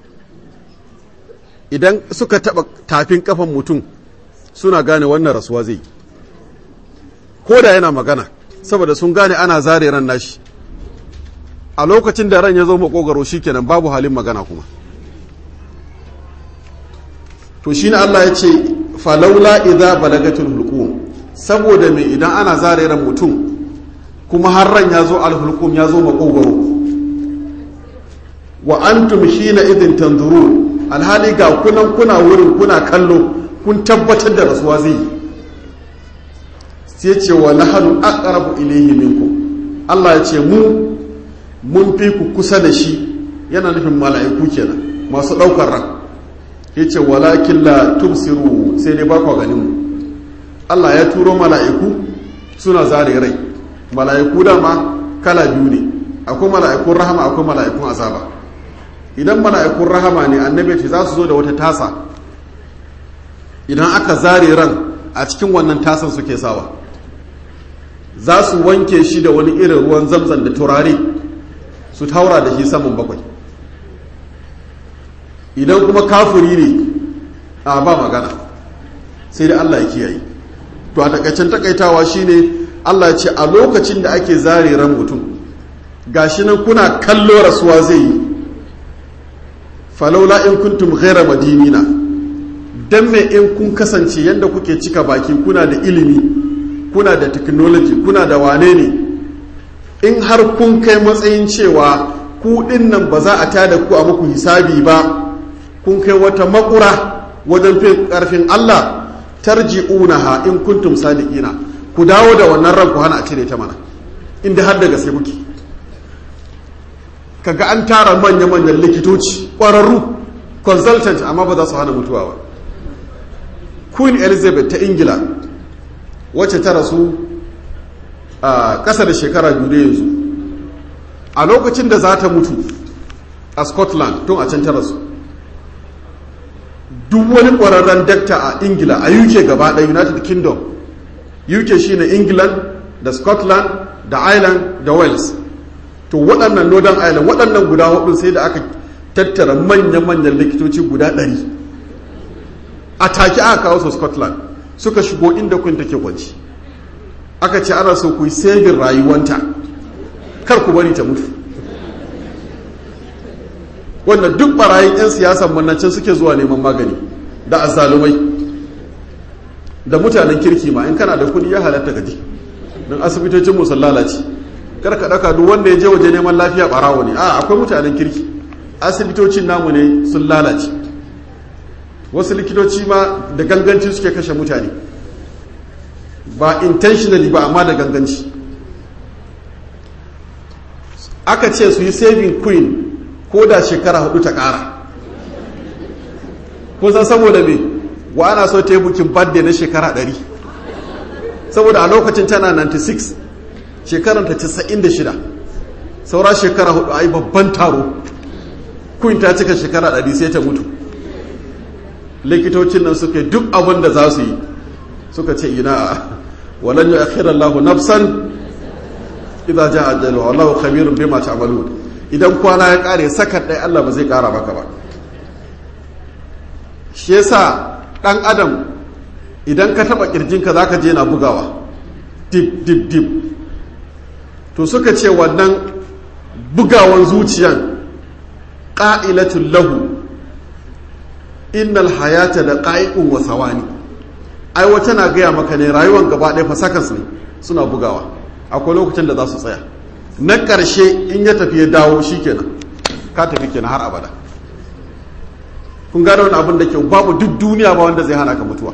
[SPEAKER 1] idan suka taɓa tafin kafan mutum suna gane wannan rasuwa zai ko da yana magana saboda sun gane ana zare ran nashi a lokacin da ran ya zo makogaro shikenan babu halin magana kuma to shine Allah ya ce falaula idza balagatul hulqum saboda me idan ana zare ran mutum kuma har ran ya zo alhulqum ya zo makogaro wa antum shina idin tanzurun alhali ga kunan kuna wurin kuna kallo kun tabbatar da rasuwa zai yi sai ce wa nahanu aqrabu ilayhi minkum Allah ya ce mu mun fi ku kusa da shi yana nufin mala'iku kenan masu daukar ran yace walakin la tubsiru sai dai ba ku ganin mu Allah ya turo mala'iku suna zare rai mala'iku dama kala biyu ne akwai mala'ikun rahama akwai mala'ikun azaba idan mala'ikun rahama ne annabi ce za su zo da wata tasa idan aka zare ran a cikin wannan tasan suke sawa za su wanke shi da wani irin ruwan zamzam da turare su taura da shi saman bakwai idan kuma kafuri ne a ba magana sai da Allah ya kiyaye to a takaicen takaitawa shine Allah ya ce a lokacin da ake zare ran mutum gashi nan kuna kallo rasuwa zai yi falaula in kuntum ghaira madinina dan me in kun kasance yadda kuke cika baki kuna da ilimi kuna da technology kuna da wane ne in har kun kai matsayin cewa ku nan ba za a tada ku a muku hisabi ba kun kai wata makura wajen fin karfin Allah tarji'unaha in kuntum sadiqina ku dawo da wannan ran ku hana a cire ta mana inda har da gaske kuke kaga an tara manya-manyan likitoci ƙwararru consultant amma ba za su hana mutuwa ba queen elizabeth ta ingila wacce ta rasu a ƙasa da shekara biyu da yanzu a lokacin da za ta mutu a scotland tun a can ta rasu duk wani ƙwararren dakta a ingila a uk gaba ɗaya united kingdom uk shine england da scotland da ireland da wales to waɗannan northern ireland waɗannan guda hudu sai da aka tattara manya-manyan likitoci guda ɗari a take aka kawo su scotland suka shigo inda kun take kwanci aka ce ana so ku yi sabin rayuwanta kar ku bari ta mutu wanda duk barayin 'yan siyasan mannacin suke zuwa neman magani da azalumai da mutanen kirki ma in kana da kudi ya halatta gaji don asibitocin musul lalace kar ka daka duk wanda ya je waje neman lafiya barawo ne a akwai mutanen kirki asibitocin namu ne sun lalace wasu likitoci ma da ganganci suke kashe mutane ba intentionally ba amma da ganganci aka ce su yi saving queen ko da shekara hudu ta kara kun san saboda me wa ana so ta yi bukin birthday na shekara 100 saboda a lokacin tana 96 shekaranta 96 saura shekara hudu a yi babban taro kun ta cika shekara 100 sai ta mutu likitocin nan suka duk abin da za su yi suka ce ina walan yi akhirar lahu nafsan idan ja ajalu wallahu khabirun bima ta'malun idan kwana ya kare sakan ɗaya Allah ba zai kara maka ba shi yasa dan adam idan ka taba kirjinka zaka je na bugawa dip dip dip to suka ce wannan bugawan zuciyan qa'ilatul lahu innal hayata da qa'iqun wa sawani ai wata na gaya maka ne rayuwar gaba ɗaya fa sakas ne suna bugawa akwai lokacin da za su tsaya na ƙarshe in ya tafi ya dawo shikenan ka tafi kenan har abada kun gane wani abin da kyau babu duk duniya ba wanda zai hana ka mutuwa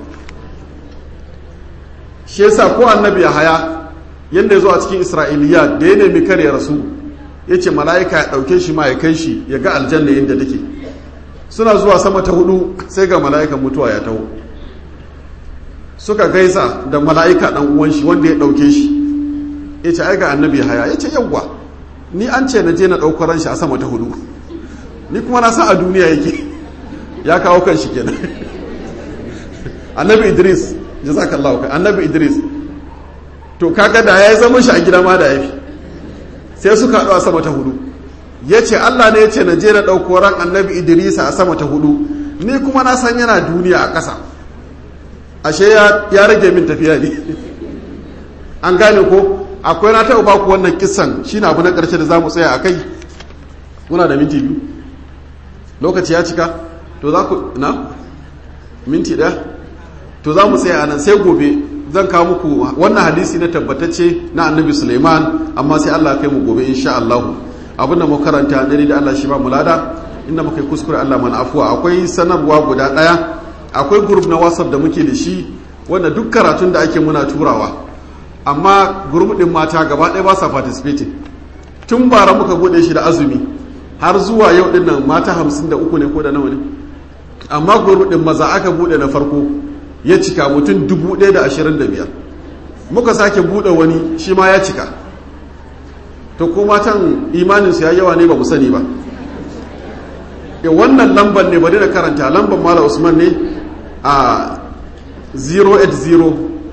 [SPEAKER 1] shi yasa ko annabi ya haya yadda ya zo a cikin isra'iliya da ya nemi kare rasu ya ce mala'ika ya ɗauke shi ma ya kai shi ya ga aljanna yadda take suna zuwa sama ta hudu sai ga mala'ikan mutuwa ya taho suka gaisa da mala'ika ɗan uwan shi wanda ya ɗauke shi ya ce ai ga annabi ya haya ya ce yawwa ni an ce na je na ɗaukar ran shi a sama ta hudu ni kuma na san a duniya yake ya kawo kan shi kenan annabi idris jazakallahu kai annabi idris to kaga da ya zama shi a gida ma da yafi sai suka haɗu a sama ta hudu ya ce allah ne ya ce na je na ɗauko ran annabi idris a sama ta hudu ni kuma na san yana duniya a ƙasa ashe ya rage min tafiya ne an gane ko akwai na taɓa baku wannan kisan shi na abu na ƙarshe da za mu tsaya a kai muna da minti biyu lokaci ya cika to za ku na minti ɗaya to za mu tsaya nan sai gobe zan kawo muku wannan hadisi na tabbatacce na annabi suleiman amma sai allah kai mu gobe insha allahu abin da mu karanta dare da allah shi ba mu lada inda muka yi kuskure allah mana afuwa akwai sanarwa guda ɗaya akwai group na whatsapp da muke da shi wanda duk karatun da ake muna turawa amma group din mata gaba ɗaya ba sa participating tun bara muka bude shi da azumi har zuwa yau din nan mata hamsin da uku ne ko da nawa ne amma group din maza aka bude na farko ya cika mutum dubu ɗaya da ashirin da biyar muka sake bude wani shi ma ya cika to ko matan imaninsu ya yawa ne ba mu sani ba e wannan lambar ne bari da karanta lambar mala usman ne a 080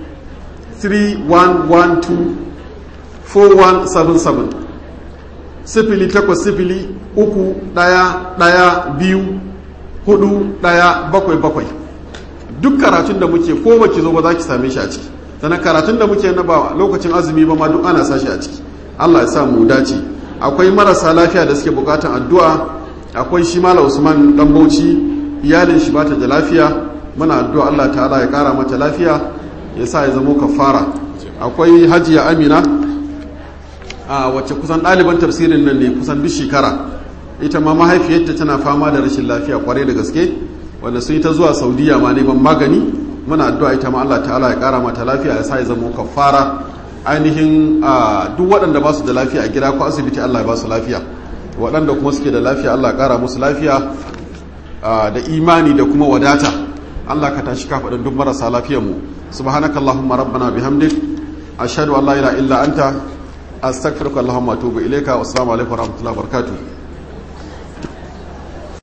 [SPEAKER 1] 3112-4177 sifili takwas sifili uku ɗaya ɗaya biyu hudu ɗaya bakwai bakwai duk karatun da muke ko baki zo ba za ki same shi a ciki sannan karatun da muke na ba lokacin azumi ba ma duk ana sa shi a ciki allah ya sa mu dace akwai marasa lafiya da suke bukatan addu'a akwai shi mala usman dan bauchi iyalin shi bata da lafiya muna addu'a allah ta'ala ya kara mata lafiya ya sa ya zamo kafara akwai hajiya amina a wacce kusan ɗaliban tafsirin nan ne kusan duk shekara ita ma mahaifiyarta tana fama da rashin lafiya kwarai da gaske wanda sun yi ta zuwa saudiya ma neman magani muna addu'a ita ma allah ta'ala ya kara mata lafiya ya sa ya zamo kafara ainihin duk waɗanda ba su da lafiya a gida ko asibiti allah ya ba su lafiya waɗanda kuma suke da lafiya allah ya kara musu lafiya da imani da kuma wadata allah ka tashi kafaɗin duk marasa lafiyarmu سبحانك اللهم ربنا بحمدك أشهد أن لا إله إلا أنت أستغفرك اللهم وأتوب إليك والسلام عليكم ورحمة الله وبركاته